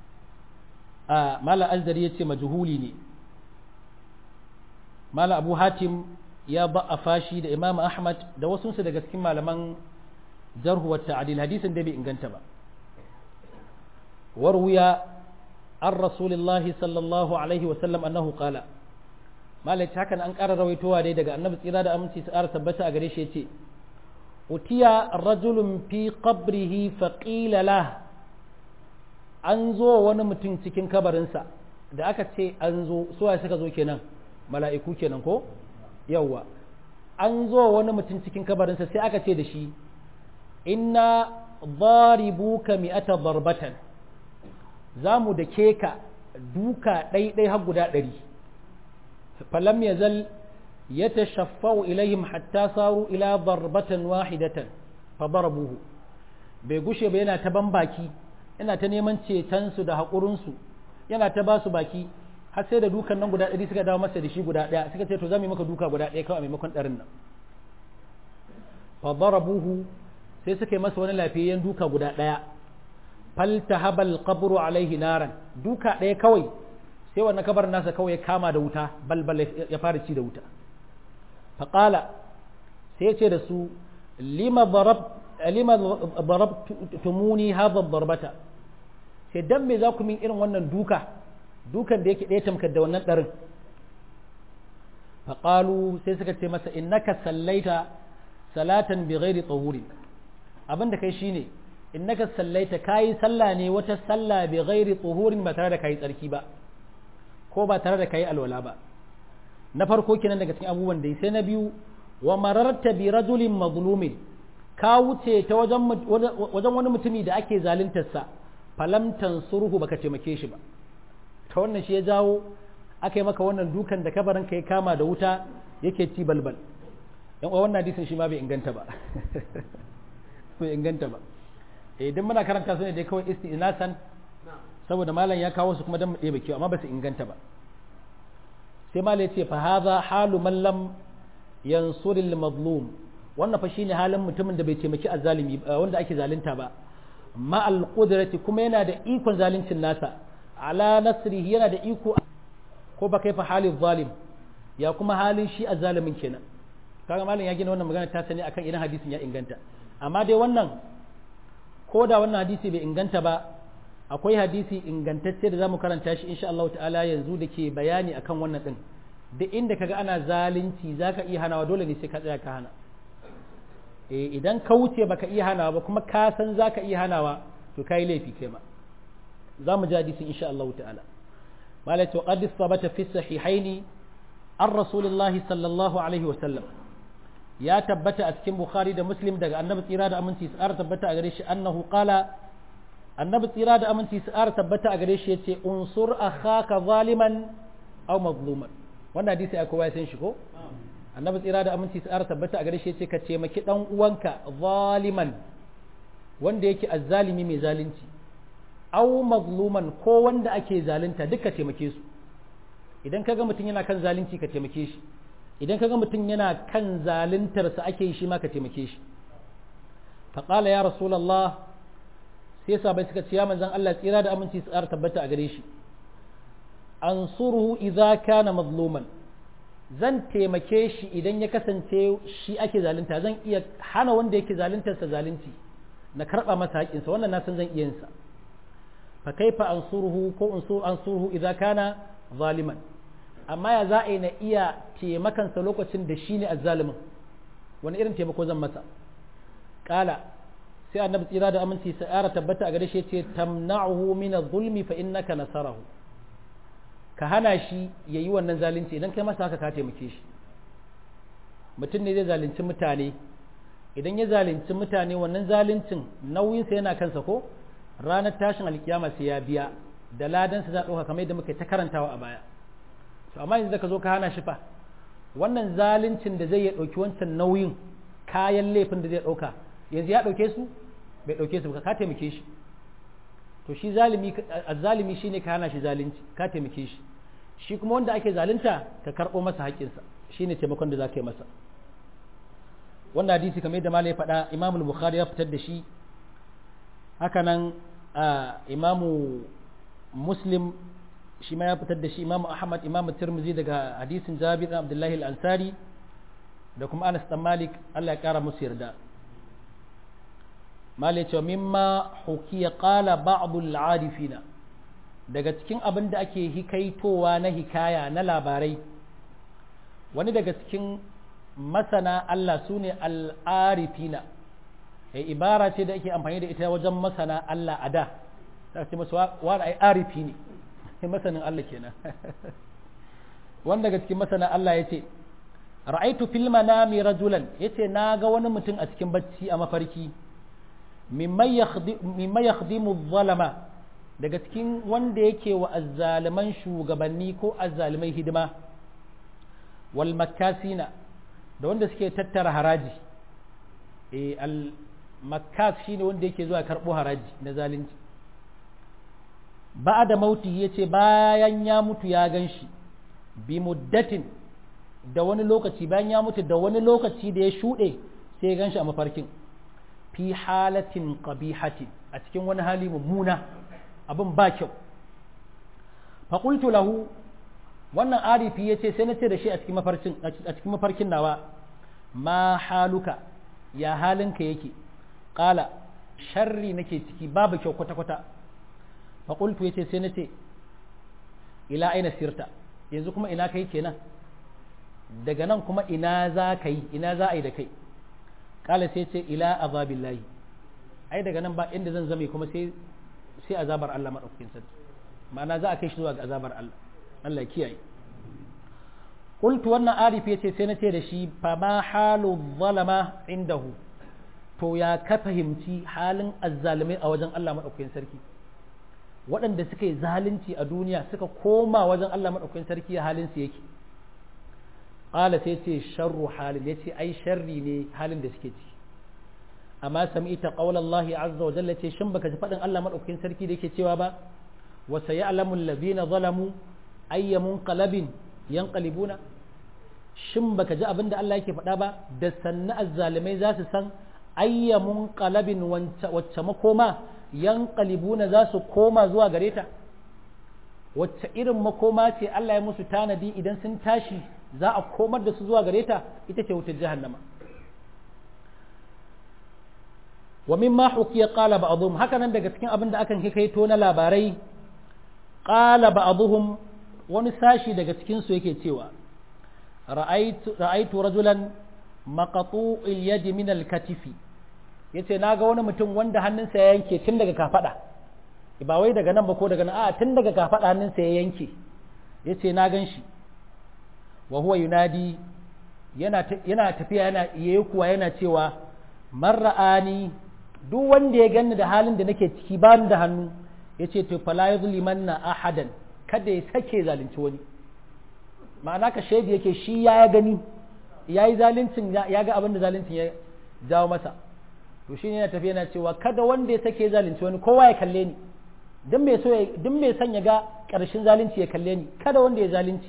a mala azdari ya ce majhuli ne mala abu hatim ya ba'a fashi da imam ahmad da wasunsu daga cikin malaman jarhu wa ta'adil hadisin da bai inganta ba warwiya an rasulillahi sallallahu alaihi wa sallam annahu qala malai hakan an ƙara rawaitowa dai daga annabi tsira da aminci su ƙara tabbata a gare shi yace utiya rajulun fi qabrihi faqila lah an zo wani mutum cikin kabarinsa da aka ce an zo suwa suka zo kenan mala'iku kenan ko yawwa an zo wani mutum cikin kabarinsa sai aka ce da shi inna daribuka mi'ata darbatan za mu da ka duka ɗaiɗai har guda ɗari falam ya zal ya tashaffau ilayhim hatta saru ila darbatan wahidatan fa darabuhu bai gushe ba yana ta ban baki yana ta neman cetonsu da haƙurinsu yana ta ba su baki har sai da dukan nan guda ɗari suka dawo masa da shi guda ɗaya suka ce to za mu yi maka duka guda ɗaya kawai a maimakon ɗarin nan fa darabuhu sai suka yi masa wani lafiyayyen duka guda ɗaya faltahabal qabru alaihi naran duka ɗaya kawai sai wannan kabar nasa kawai ya kama da wuta balbal ya fara ci da wuta faƙala sai ya ce da su lima darabtumuni hadha darbata sai dan me za ku min irin wannan duka dukan da yake ɗaya tamkar da wannan ɗarin faƙalu sai suka ce masa innaka sallaita salatan bi ghairi tsahurin abin da kai shine innaka sallaita kayi sallah ne wata sallah bi ghairi tsahurin ba tare da kayi tsarki ba ko ba tare da kayi alwala ba na farko kenan daga cikin abubuwan da sai na biyu wa mararta bi rajulin mazlumin ka wuce ta wajen wajen wani mutumi da ake zaluntarsa falam tansurhu baka taimake shi ba ta wannan shi ya jawo aka yi maka wannan dukan da kabarin ka ya kama da wuta yake ci balbal yan uwa wannan hadisin shi ma bai inganta ba bai inganta ba idan muna karanta su ne dai kawai istinasan saboda malam ya kawo su kuma dan mu ɗebe kyau amma ba su inganta ba sai malam ya ce fa hadha halu man lam yansuril mazlum wannan fa shine halin mutumin da bai taimaki azzalimi wanda ake zalunta ba ma al qudrati kuma yana da ikon zaluncin nasa ala nasrihi yana da iko ko ba kai fa halin zalim ya kuma halin shi azzalimin kenan kaga malam ya gina wannan magana ta sani akan idan hadisin ya inganta amma dai wannan ko da wannan hadisi bai inganta ba akwai hadisi ingantacce da zamu karanta shi insha Allah ta'ala yanzu da ke bayani akan wannan din da inda kaga ana zalunci zaka iya hanawa dole ne sai ka tsaya ka hana eh idan ka wuce baka iya hanawa ba kuma ka san zaka iya hanawa to kai laifi kai ma zamu ji hadisin insha Allah ta'ala malaka wa qad sabata fi sahihaini an rasulillahi sallallahu alaihi wa sallam ya tabbata a cikin bukhari da muslim daga annabi tsira da aminci tsara tabbata a gare shi annahu qala annabi tsira da aminci tsara tabbata a gare shi yace unsur akhaka zaliman aw mazluman wannan hadisi ai kowa ya san shi ko annabi tsira da aminci tsara tabbata a gare shi yace ka taimaki dan uwanka zaliman wanda yake azzalimi mai zalunci aw mazluman ko wanda ake zalunta duka taimake su idan kaga mutum yana kan zalunci ka taimake shi idan kaga mutum yana kan zaluntarsa ake yi shi ma ka taimake shi faƙala ya rasulallah sai sabai suka ce ya manzan Allah tsira da aminci su tsara tabbata a gare shi an suruhu idza kana mazluman zan taimake shi idan ya kasance shi ake zalunta zan iya hana wanda yake zaluntarsa zalunci na karɓa masa haƙinsa wannan na san zan iya yinsa fa kaifa ansuruhu ko ansuruhu idza kana zaliman amma ya za a yi na iya taimakansa lokacin da shi ne azzalimin wani irin taimako zan masa ƙala sai annabi tsira da aminci sa'ara tabbata a gare shi ce tamna'uhu min zulmi fa innaka nasarahu ka hana shi yayi wannan zalunci idan kai masa haka ka taimake shi mutum ne zai zalunci mutane idan ya zalunci mutane wannan zaluncin nauyinsa yana kansa ko ranar tashin alkiyama sai ya biya da ladansa za a ɗauka kamar yadda muka ta karantawa a baya to amma yanzu da ka zo ka hana shi fa wannan zaluncin da zai ya ɗauki wancan nauyin kayan laifin da zai ɗauka yanzu ya ɗauke su bai ɗauke su ba ka taimake shi to shi zalimi azzalimi shine ka hana shi zalunci ka taimake shi shi kuma wanda ake zalunta ka karɓo masa haƙƙinsa shine taimakon da za ka yi masa wannan hadisi kamar yadda malai faɗa imamu bukhari ya fitar da shi hakanan imamu muslim shi ma ya fitar da shi imamu ahmad imamu tirmizi daga hadisin jabir bin abdullahi al-ansari da kuma anas dan malik Allah ya kara musu yarda malai cewa mimma hukiya qala ba'd al-arifina daga cikin abin da ake hikaitowa na hikaya na labarai wani daga cikin masana Allah sune al-arifina ibara ce da ake amfani da ita wajen masana Allah a da ta ce masu wani ai arifi ne masanin Allah kenan wanda daga cikin masana Allah ya ce ra'aitu fil manami rajulan yace na ga wani mutum a cikin bacci a mafarki mimma yakhdimu zalama daga cikin wanda yake wa azzaliman shugabanni ko azzalimai hidima wal makasina da wanda suke tattara haraji eh al makas shine wanda yake zuwa karbo haraji na zalunci ba da mauti ya ce bayan ya mutu ya gan shi bi muddatin da wani lokaci bayan ya mutu da wani lokaci da ya shuɗe sai ya gan shi a mafarkin fi halatin qabihatin a cikin wani hali mummuna abin ba kyau faƙultu lahu wannan arifi ya ce sai na ce da shi a cikin mafarkin nawa ma haluka ya halinka yake ƙala sharri nake ciki babu kyau kwata-kwata faƙultu ya ce sai na ce ila aina sirta yanzu kuma ina kai kenan daga nan kuma ina za ka yi ina za a yi da kai ƙala sai ce ila azabillahi ai daga nan ba inda zan zame kuma sai sai azabar Allah maɗaukakin sarki ma'ana za a kai shi zuwa ga azabar Allah Allah kiyaye qultu wannan arif yace sai na ce da shi fa ma halu zalama indahu to ya ka fahimci halin azzalimai a wajen Allah maɗaukakin sarki waɗanda suka yi zalunci a duniya suka koma wajen Allah maɗaukakin sarki halin su yake qala sai ce sharru halin yace ai sharri ne halin da suke ciki amma sami'ta qaulallahi azza wa jalla ce shin baka ji faɗin Allah maɗaukakin sarki da yake cewa ba wa sayalamu alladhina zalamu ayyamun qalabin yanqalibuna shin baka ji abin da Allah yake faɗa ba da sanna azzalimai za su san ayyamun qalabin wacce makoma yanqalibuna za su koma zuwa gare ta wacce irin makoma ce Allah ya musu tanadi idan sun tashi za a komar da su zuwa gare ta ita ce wutar jahannama wa mimma hukiya qala ba'dhum haka nan daga cikin abin da akan hikaito na labarai qala ba'dhum wani sashi daga cikin su yake cewa ra'aytu ra'aytu rajulan maqtu'il yadi min al-katifi yace naga wani mutum wanda hannunsa ya yanke tun daga kafada ba wai daga nan ba ko daga nan a tun daga kafada hannunsa ya yanke yace na gan shi wa huwa yunadi yana yana tafiya yana yayi kuwa yana cewa man ra'ani duk wanda ya ganni da halin da nake ciki ba da hannu yace to fala yuzlimanna ahadan kada ya sake zalunci wani ma'ana ka shaidi yake shi ya gani ya yi zaluncin ya ga abin da zaluncin ya jawo masa to shi ne yana tafiya yana cewa kada wanda ya sake zalunci wani kowa ya kalle ni duk mai so duk mai son ya ga ƙarshen zalunci ya kalle ni kada wanda ya zalunci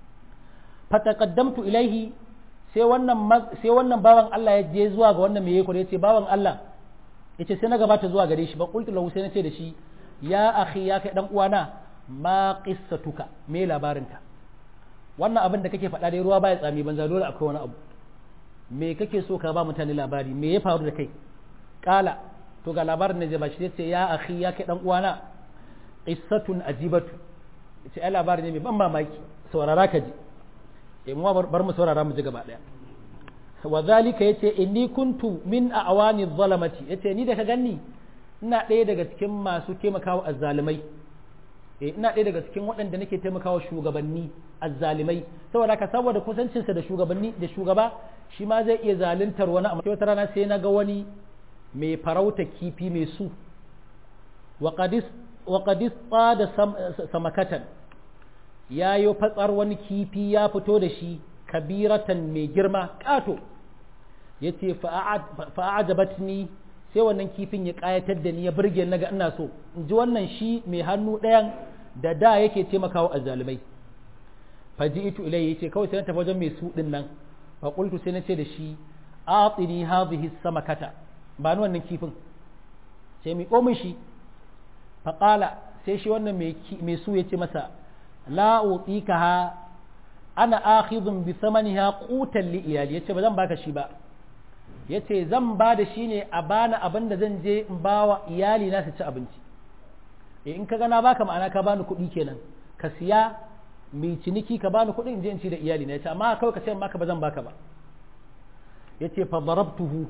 fataqaddamtu ilaihi sai wannan sai wannan bawan Allah ya je zuwa ga wannan mai yake ya ce bawan Allah yace sai na gabata zuwa gare shi ba qultu lahu sai na ce da shi ya akhi ya kai dan uwana ma qissatuka me labarinka wannan abin da kake faɗa dai ruwa baya tsami banza dole akwai wani abu me kake so ka ba mutane labari me ya faru da kai kala to ga labarin da zai bashi sai ya akhi ya kai dan uwana qissatun ajibatu ce ai labari ne mai ban mamaki saurara ka ji eh mu bar mu saurara mu ji gaba daya wa zalika yace inni kuntu min a'wani zalamati yace ni da ka ganni ina ɗaya daga cikin masu taimakawa azzalimai eh ina ɗaya daga cikin waɗanda nake taimakawa shugabanni azzalimai saboda ka saboda kusancinsa da shugabanni da shugaba shi ma zai iya zaluntar wani amma wata rana sai na ga wani mai farauta kifi mai su wa qadis da samakatan ya yi fatsar wani kifi ya fito da shi kabiratan mai girma ƙato ya ce fa'ajabatni sai wannan kifin ya ƙayatar da ni ya burge na ga ina so in ji wannan shi mai hannu ɗayan da da yake taimakawa azzalumai faji itu ilai yace kawai sai na tafi wajen mai su din nan fa qultu sai na ce da shi atini hadhihi samakata ba ni wannan kifin sai mi komin shi fa qala sai shi wannan mai mai su yace masa la utikaha ana akhidhun bi thamaniha qutan li iyali yace ba zan baka shi ba yace zan ba da shi ne a bani abin da zan je in bawa iyali na su ci abinci in ka gana baka ma'ana ka bani kuɗi kenan ka siya mai ciniki ka bani kuɗi in je in ci da iyali na yace amma kawai ka ce maka ba zan baka ba yace fa darabtuhu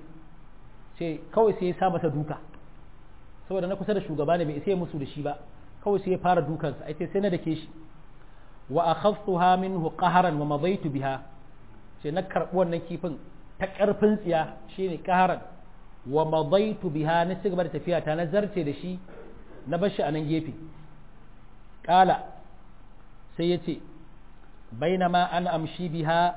sai kawai sai ya sa masa duka saboda na kusa da shugaba ne bai sai musu da shi ba kawai sai ya fara dukansa ai sai na dake shi wa akhadtuha minhu qaharan wa madaitu biha sai na karbi wannan kifin ta karfin tsiya shine qaharan wa madaitu biha na cigaba da tafiya ta na zarce da shi na bar shi a nan gefe ƙala sai ya ce bainama an amshi biha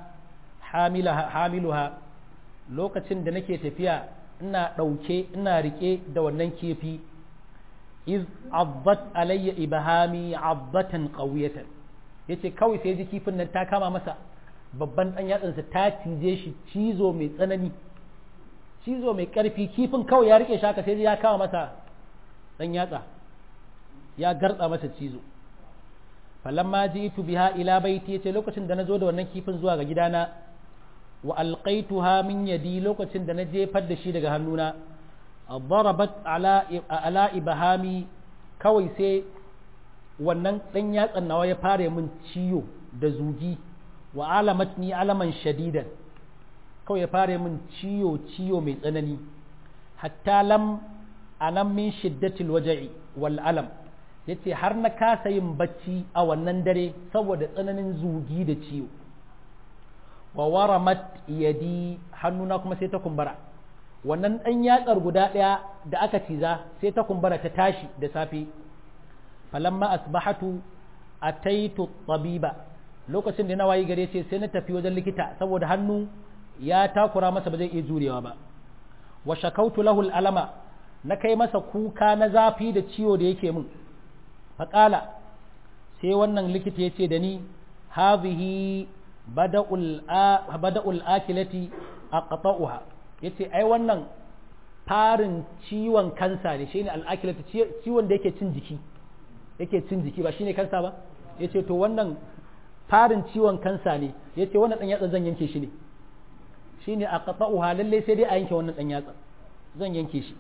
hamiluha lokacin da nake tafiya ina ɗauke ina riƙe da wannan kifi iz abbat alayya ibahami abbatan qawiyatan yace kawai sai ji kifin nan ta kama masa babban ɗan yatsansa ta cije shi cizo mai tsanani cizo mai ƙarfi kifin kawai ya rike shaka sai ya kawo masa ɗan yatsa ya gartsa masa cizo falamma ji'tu biha ila baiti yace lokacin da nazo da wannan kifin zuwa ga gidana wa alqaituha min yadi lokacin da na jefar da shi daga hannuna darabat ala ala ibhami kawai sai wannan dan yatsan nawa ya fare min ciyo da zugi wa alamatni alaman shadidan kawai ya fare min ciyo ciyo mai tsanani hatta lam anam min shiddatil waja'i wal alam yace har na kasa yin bacci a wannan dare saboda tsananin zugi da ciwo wa waramat yadi hannuna kuma sai ta kumbura wannan ɗan yatsar guda ɗaya da aka ciza sai ta kumbura ta tashi da safe falamma asbahatu ataitu tabiba lokacin da na wayi gare ce sai na tafi wajen likita saboda hannu ya takura masa ba zai iya jurewa ba wa shakautu lahu alama na kai masa kuka na zafi da ciwo da yake min faƙala sai wannan likita ya ce da ni hazihi bada'ul akilati a ƙata'uha ya ce ai wannan farin ciwon kansa ne shi ne al'akilati ciwon da yake cin jiki yake cin jiki ba shi ne kansa ba ya ce to wannan farin ciwon kansa ne ya ce wannan ɗan yatsa zan yanke shi ne shi ne a ƙata'uha lallai sai dai a yanke wannan ɗan yatsa zan yanke shi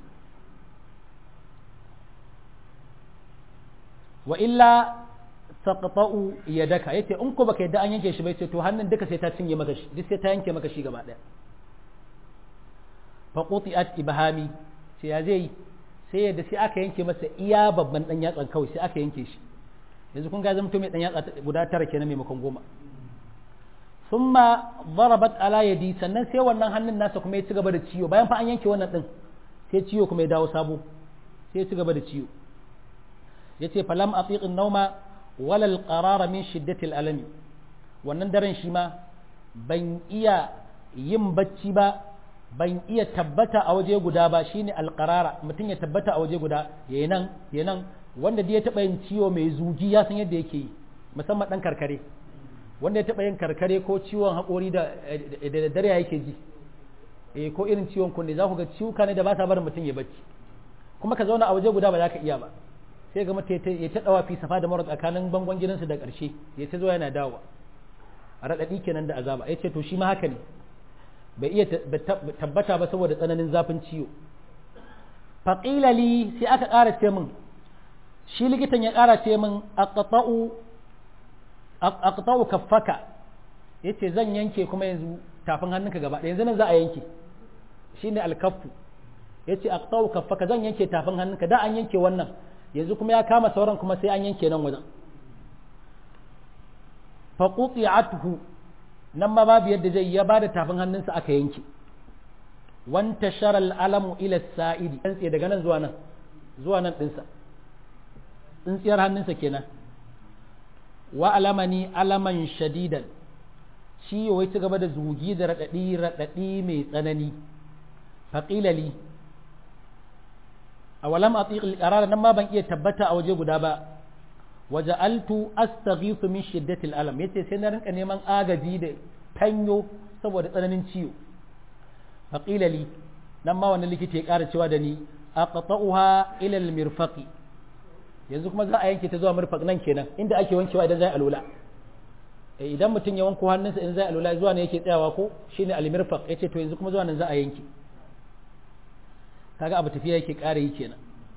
wa illa taqta'u yadaka yace in ko baka yadda an yanke shi bai ce to hannun duka sai ta cinye maka shi duk sai ta yanke maka shi gaba daya fa quti'at ibhami sai ya zai sai yadda sai aka yanke masa iya babban dan yatsan kawai sai aka yanke shi yanzu kun ga zamto mai dan yatsa guda tara kenan maimakon goma thumma darabat ala yadi sannan sai wannan hannun nasa kuma ya ci gaba da ciwo bayan fa an yanke wannan din sai ciwo kuma ya dawo sabo sai ya ci gaba da ciwo yace falam atiq an-nawma wala al-qarara min shiddati al-alami wannan daren shi ma ban iya yin bacci ba ban iya tabbata a waje guda ba shine al-qarara mutum ya tabbata a waje guda yayin nan yayin nan wanda da ya taba yin ciwo mai zugi ya san yadda yake yi musamman dan karkare wanda ya taba yin karkare ko ciwon haƙori da da dare yake ji eh ko irin ciwon kunne za ku ga ciwuka ne da ba sa barin mutum ya bacci kuma ka zauna a waje guda ba za ka iya ba sai ga mata ya ta dawa fi safa da mara tsakanin bangon gidansu da ƙarshe ya ta zo yana dawa a raɗaɗi kenan da azaba ya ce to shi ma haka ne bai iya tabbata ba saboda tsananin zafin ciwo faƙilali sai aka ƙara ce min shi likitan ya ƙara ce min aqta'u kaffaka yace zan yanke kuma yanzu tafin hannunka gaba ɗaya yanzu nan za a yanke shine alkaffu yace aqta'u kaffaka zan yanke tafin hannunka da an yanke wannan yanzu kuma ya kama sauran kuma sai an yanke nan wajen faƙuƙi'atuhu nan ma babu yadda zai ya bada tafin hannunsa aka yanke wanta sharal alamu ila sa'idi tsaye daga nan zuwa nan zuwa nan ɗinsa tsintsiyar hannunsa kenan wa alamani alaman shadidan shi yawai ci gaba da zugi da raɗaɗi raɗaɗi mai tsanani faƙilali a walam a tsiƙil ƙarar nan ma ban iya tabbata a waje guda ba waje altu astaghithu min shiddatil alam yace sai na rinka neman agaji da tanyo saboda tsananin ciwo faqila li nan ma wannan likita ya ƙara cewa da ni aqta'uha ila al-mirfaqi yanzu kuma za a yanke ta zuwa mirfaq nan kenan inda ake wankewa idan zai alula idan mutum ya wanko hannunsa in zai alula zuwa ne yake tsayawa ko shine al-mirfaq yace to yanzu kuma zuwa nan za a yanke kaga abu tafiya yake ƙara yi kenan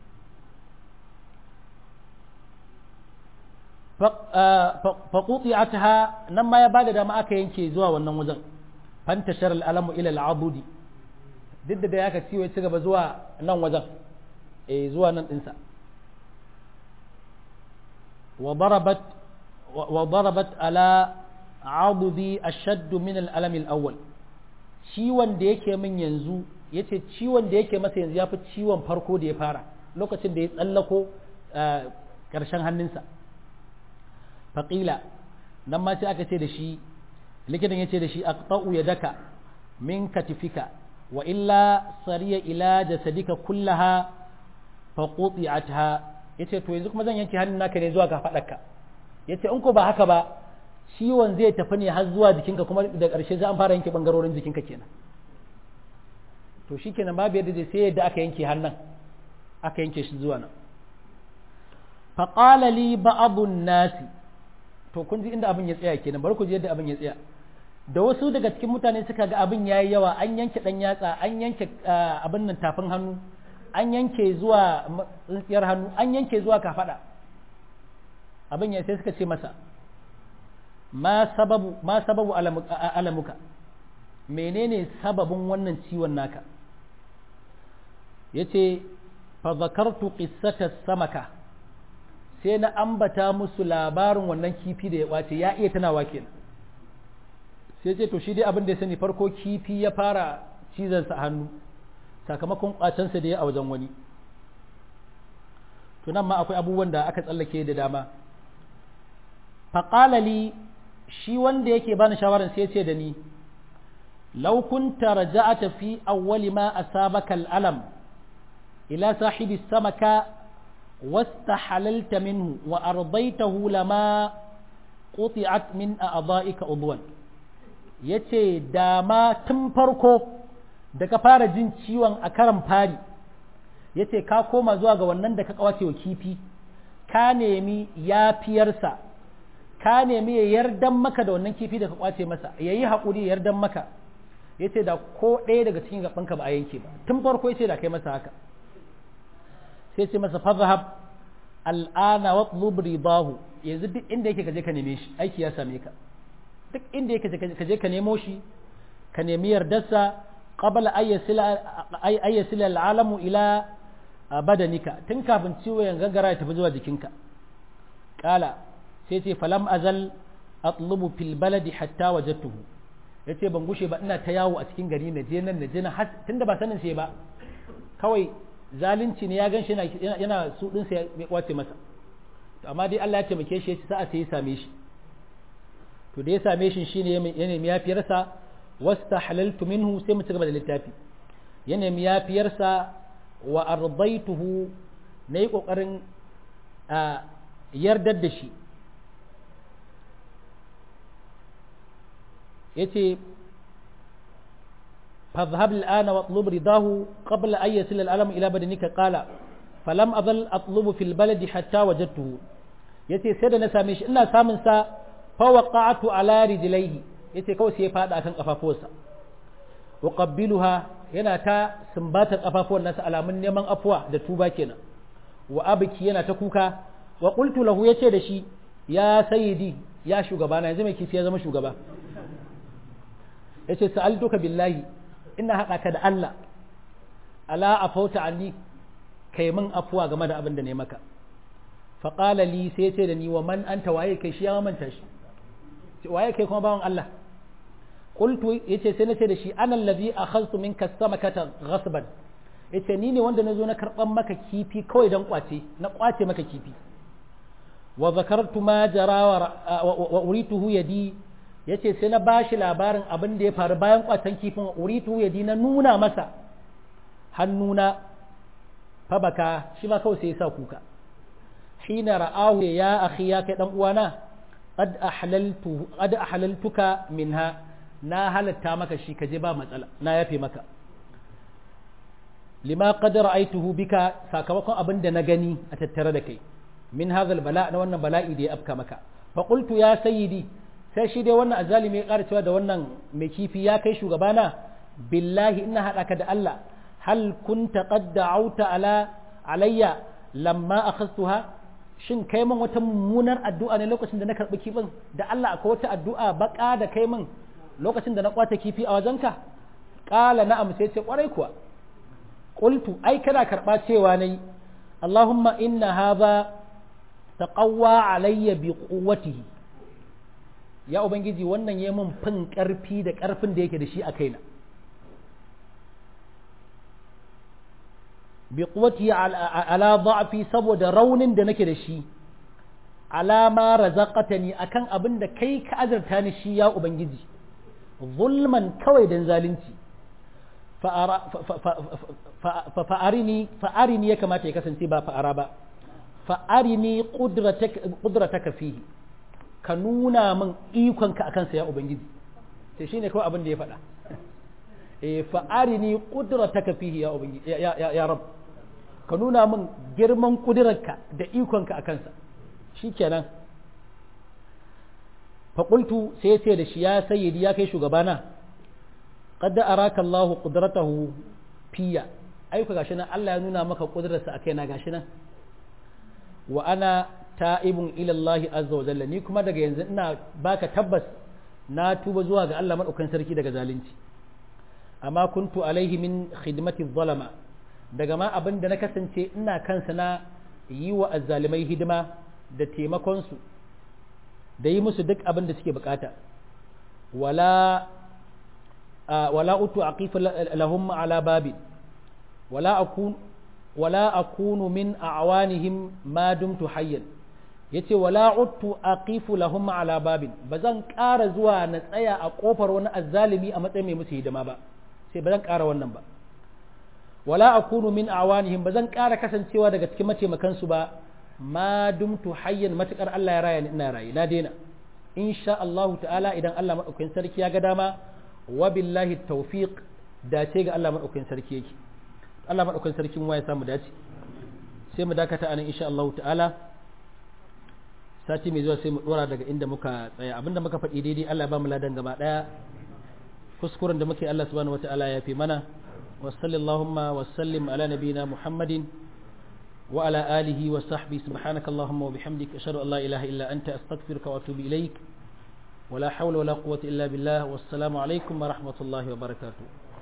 faƙuɗi'ataha nan ma ya ba da dama aka yanke zuwa wannan wajen fantashar al'alamu ila al'abudi duk da ya ka ciwo ya ci gaba zuwa nan wajen eh zuwa nan ɗinsa wa darabat ala abudi ashaddu min al'alami al'awwal ciwon da yake min yanzu ya ce ciwon da yake masa yanzu ya fi ciwon farko da ya fara lokacin da ya tsallako ƙarshen hannunsa faƙila nan ma sai aka ce da shi likitan ya ce da shi aqta'u yadaka min katifika wa illa sariya ila jasadika kullaha fa quti'atha yace to yanzu kuma zan yanke hannun naka ne zuwa kafadarka yace in ko ba haka ba ciwon zai tafi ne har zuwa jikinka kuma da ƙarshe za an fara yanke bangarorin jikinka kenan to shikenan babu yadda zai sai yadda aka yanke hannun aka yanke shi zuwa nan faƙala li ba'adun nasi to kun ji inda abin ya tsaya kenan bari ku ji yadda abin ya tsaya da wasu daga cikin mutane suka ga abin yayi yawa an yanke dan yatsa an yanke abin nan tafin hannu an yanke zuwa tsintsiyar hannu an yanke zuwa kafada abin ya sai suka ce masa ma sababu ma sababu alamuka menene sababin wannan ciwon naka yace fa zakartu qissata samaka sai na ambata musu labarin wannan kifi da ya kwace ya iya tunawa kenan sai ce to shi dai abin da ya sani farko kifi ya fara cizonsa hannu sakamakon kwacensa da ya a wajen wani to nan ma akwai abubuwan da aka tsallake da dama faƙalali shi wanda yake bani shawarar sai ce da ni law kunta raja'ata fi awwali ma asabaka al'alam ila sahibi samaka واستحللت منه وأرضيته لما قطعت من أعضائك عضوا yace dama tun farko da ka fara jin ciwon a karan fari yace ka koma zuwa ga wannan da ka kawace wa kifi ka nemi yafiyarsa ka nemi ya yardan maka da wannan kifi da ka kwace masa ya yi haƙuri ya yardan maka yace da ko ɗaya daga cikin gabanka ba a yanke ba tun farko yace da kai masa haka sai ce masa fazahab al'ana wa tlub ridahu yanzu duk inda yake kaje ka neme shi aiki ya same ka duk inda yake kaje ka nemo shi ka nemi yardarsa qabla ay yasila al'alamu ila badanika tun kafin ciwo ya gangara ya tafi zuwa jikinka kala sai ce falam azal atlubu fil baladi hatta wajadtuhu yace ban gushe ba ina ta yawo a cikin gari na je nan na je nan tunda ba sanin sai ba kawai zalunci ne ya gan shi yana su ɗinsa ya kwace masa to amma dai Allah ya taimake shi ya ci sa'a sai ya same shi to da ya same shi shine ya nemi yafiyarsa wasta halaltu minhu sai mu ci gaba da littafi ya nemi yafiyarsa wa ardaituhu na yi ƙoƙarin yardar da shi ya ce فاذهب الآن واطلب رضاه قبل أن يصل الألم إلى بدنك قال فلم أظل أطلب في البلد حتى وجدته yace sai da na same shi ina samun sa fa waqa'tu ala rijlaihi yace kawai sai ya fada akan kafafuwarsa wa qabbiluha yana ta sumbatar kafafuwan nasa alamun neman afuwa da tuba kenan wa abki yana ta kuka wa qultu lahu yace da shi ya sayyidi ya shugabana yanzu mai kifi ya zama shugaba yace sa'altuka billahi ina haɗa ka da Allah ala a fauta anni kai min afuwa game da abin da ne maka faƙala li sai ce da ni wa man anta waye kai shi ya manta shi waye kai kuma bawan Allah qultu yace sai na ce da shi ana allazi akhadtu minka samakata ghasban yace ni ne wanda na zo na karban maka kifi kawai dan kwace na kwace maka kifi wa zakartu ma jara wa urituhu yadi ya ce sai na ba shi labarin abin da ya faru bayan kwatan kifin uritu ya na nuna masa hannuna fabaka shi ma kawai sai ya sa kuka hina ra'ahu ya akhi ya kai dan uwana qad ahlaltu qad ahlaltuka minha na halatta maka shi kaje ba matsala na yafe maka lima qad ra'aytuhu bika sakamakon abin da na gani a tattare da kai min hadha bala na wannan bala'i da ya afka maka fa qultu ya sayyidi sai shi dai wannan azalimi ya ƙara cewa da wannan mai kifi ya kai shugabana billahi ina haɗa ka da Allah hal kunta qad da'awta ala alayya lamma akhastuha shin kai min wata mummunar addu'a ne lokacin da na karɓi kifin da Allah akwai wata addu'a baka da kai min lokacin da na kwata kifi a wajenka qala na'am sai ce kwarai kuwa qultu ai kana karɓa cewa nayi Allahumma inna hadha taqawwa alayya bi quwwatihi ya ubangiji wannan ya min fin ƙarfi da ƙarfin da yake da shi a kaina bi quwwati ala dha'fi saboda raunin da nake da shi ala ma razaqatani akan abin da kai ka azurta ni shi ya ubangiji zulman kawai dan zalunci fa'arini fa'arini ya kamata ya kasance ba fa'ara ba fa'arini qudrataka fihi ka nuna min ikonka a kansa ya Ubangiji sai shi ne kawai abin da ya faɗa eh fa arini qudrataka fihi ya ubangi ya ya, ya rab ka nuna min girman kudirarka da ikonka a kansa shikenan fa qultu sai ya ce da shi ya sayyidi ya kai shugabana qad araka Allah qudratahu fiya aika gashi nan Allah ya nuna maka kudrarsa a kaina gashi nan wa ana ta'ibun ila Allah azza wa jalla ni kuma daga yanzu ina baka tabbas na tuba zuwa ga Allah madaukakin sarki daga zalunci amma kuntu alaihi min khidmati zalama daga ma abin da na kasance ina kansa na yi wa azzalimai hidima da taimakon su da yi musu duk abin da suke bukata wala wala utu aqifu lahum ala babi wala akun wala akunu min a'wanihim ma dumtu hayyan yace wala uttu aqifu lahum ala babin bazan ƙara zuwa na tsaya a kofar wani azzalimi a matsayin mai musu hidima ba sai bazan ƙara wannan ba wala akunu min awanihim bazan ƙara kasancewa daga cikin mataimakan su ba ma dumtu hayyan matukar Allah ya raya ni ina rayi na daina insha Allah ta'ala idan Allah madaukakin sarki ya ga dama wa billahi tawfiq dace ga Allah madaukakin sarki yake Allah madaukakin sarki mu ya samu dace sai mu dakata anan insha Allah ta'ala sati mai zuwa sai mu dora daga inda muka tsaya abinda muka faɗi daidai Allah ba mu ladan gaba daya kuskuren da muke Allah subhanahu wata'ala ya fi mana wa sallallahu wa sallim ala nabina muhammadin wa ala alihi wa sahbihi subhanaka allahumma wa bihamdika ashhadu an la ilaha illa anta astaghfiruka wa atubu ilaik ولا حول ولا قوة إلا بالله والسلام عليكم ورحمة الله وبركاته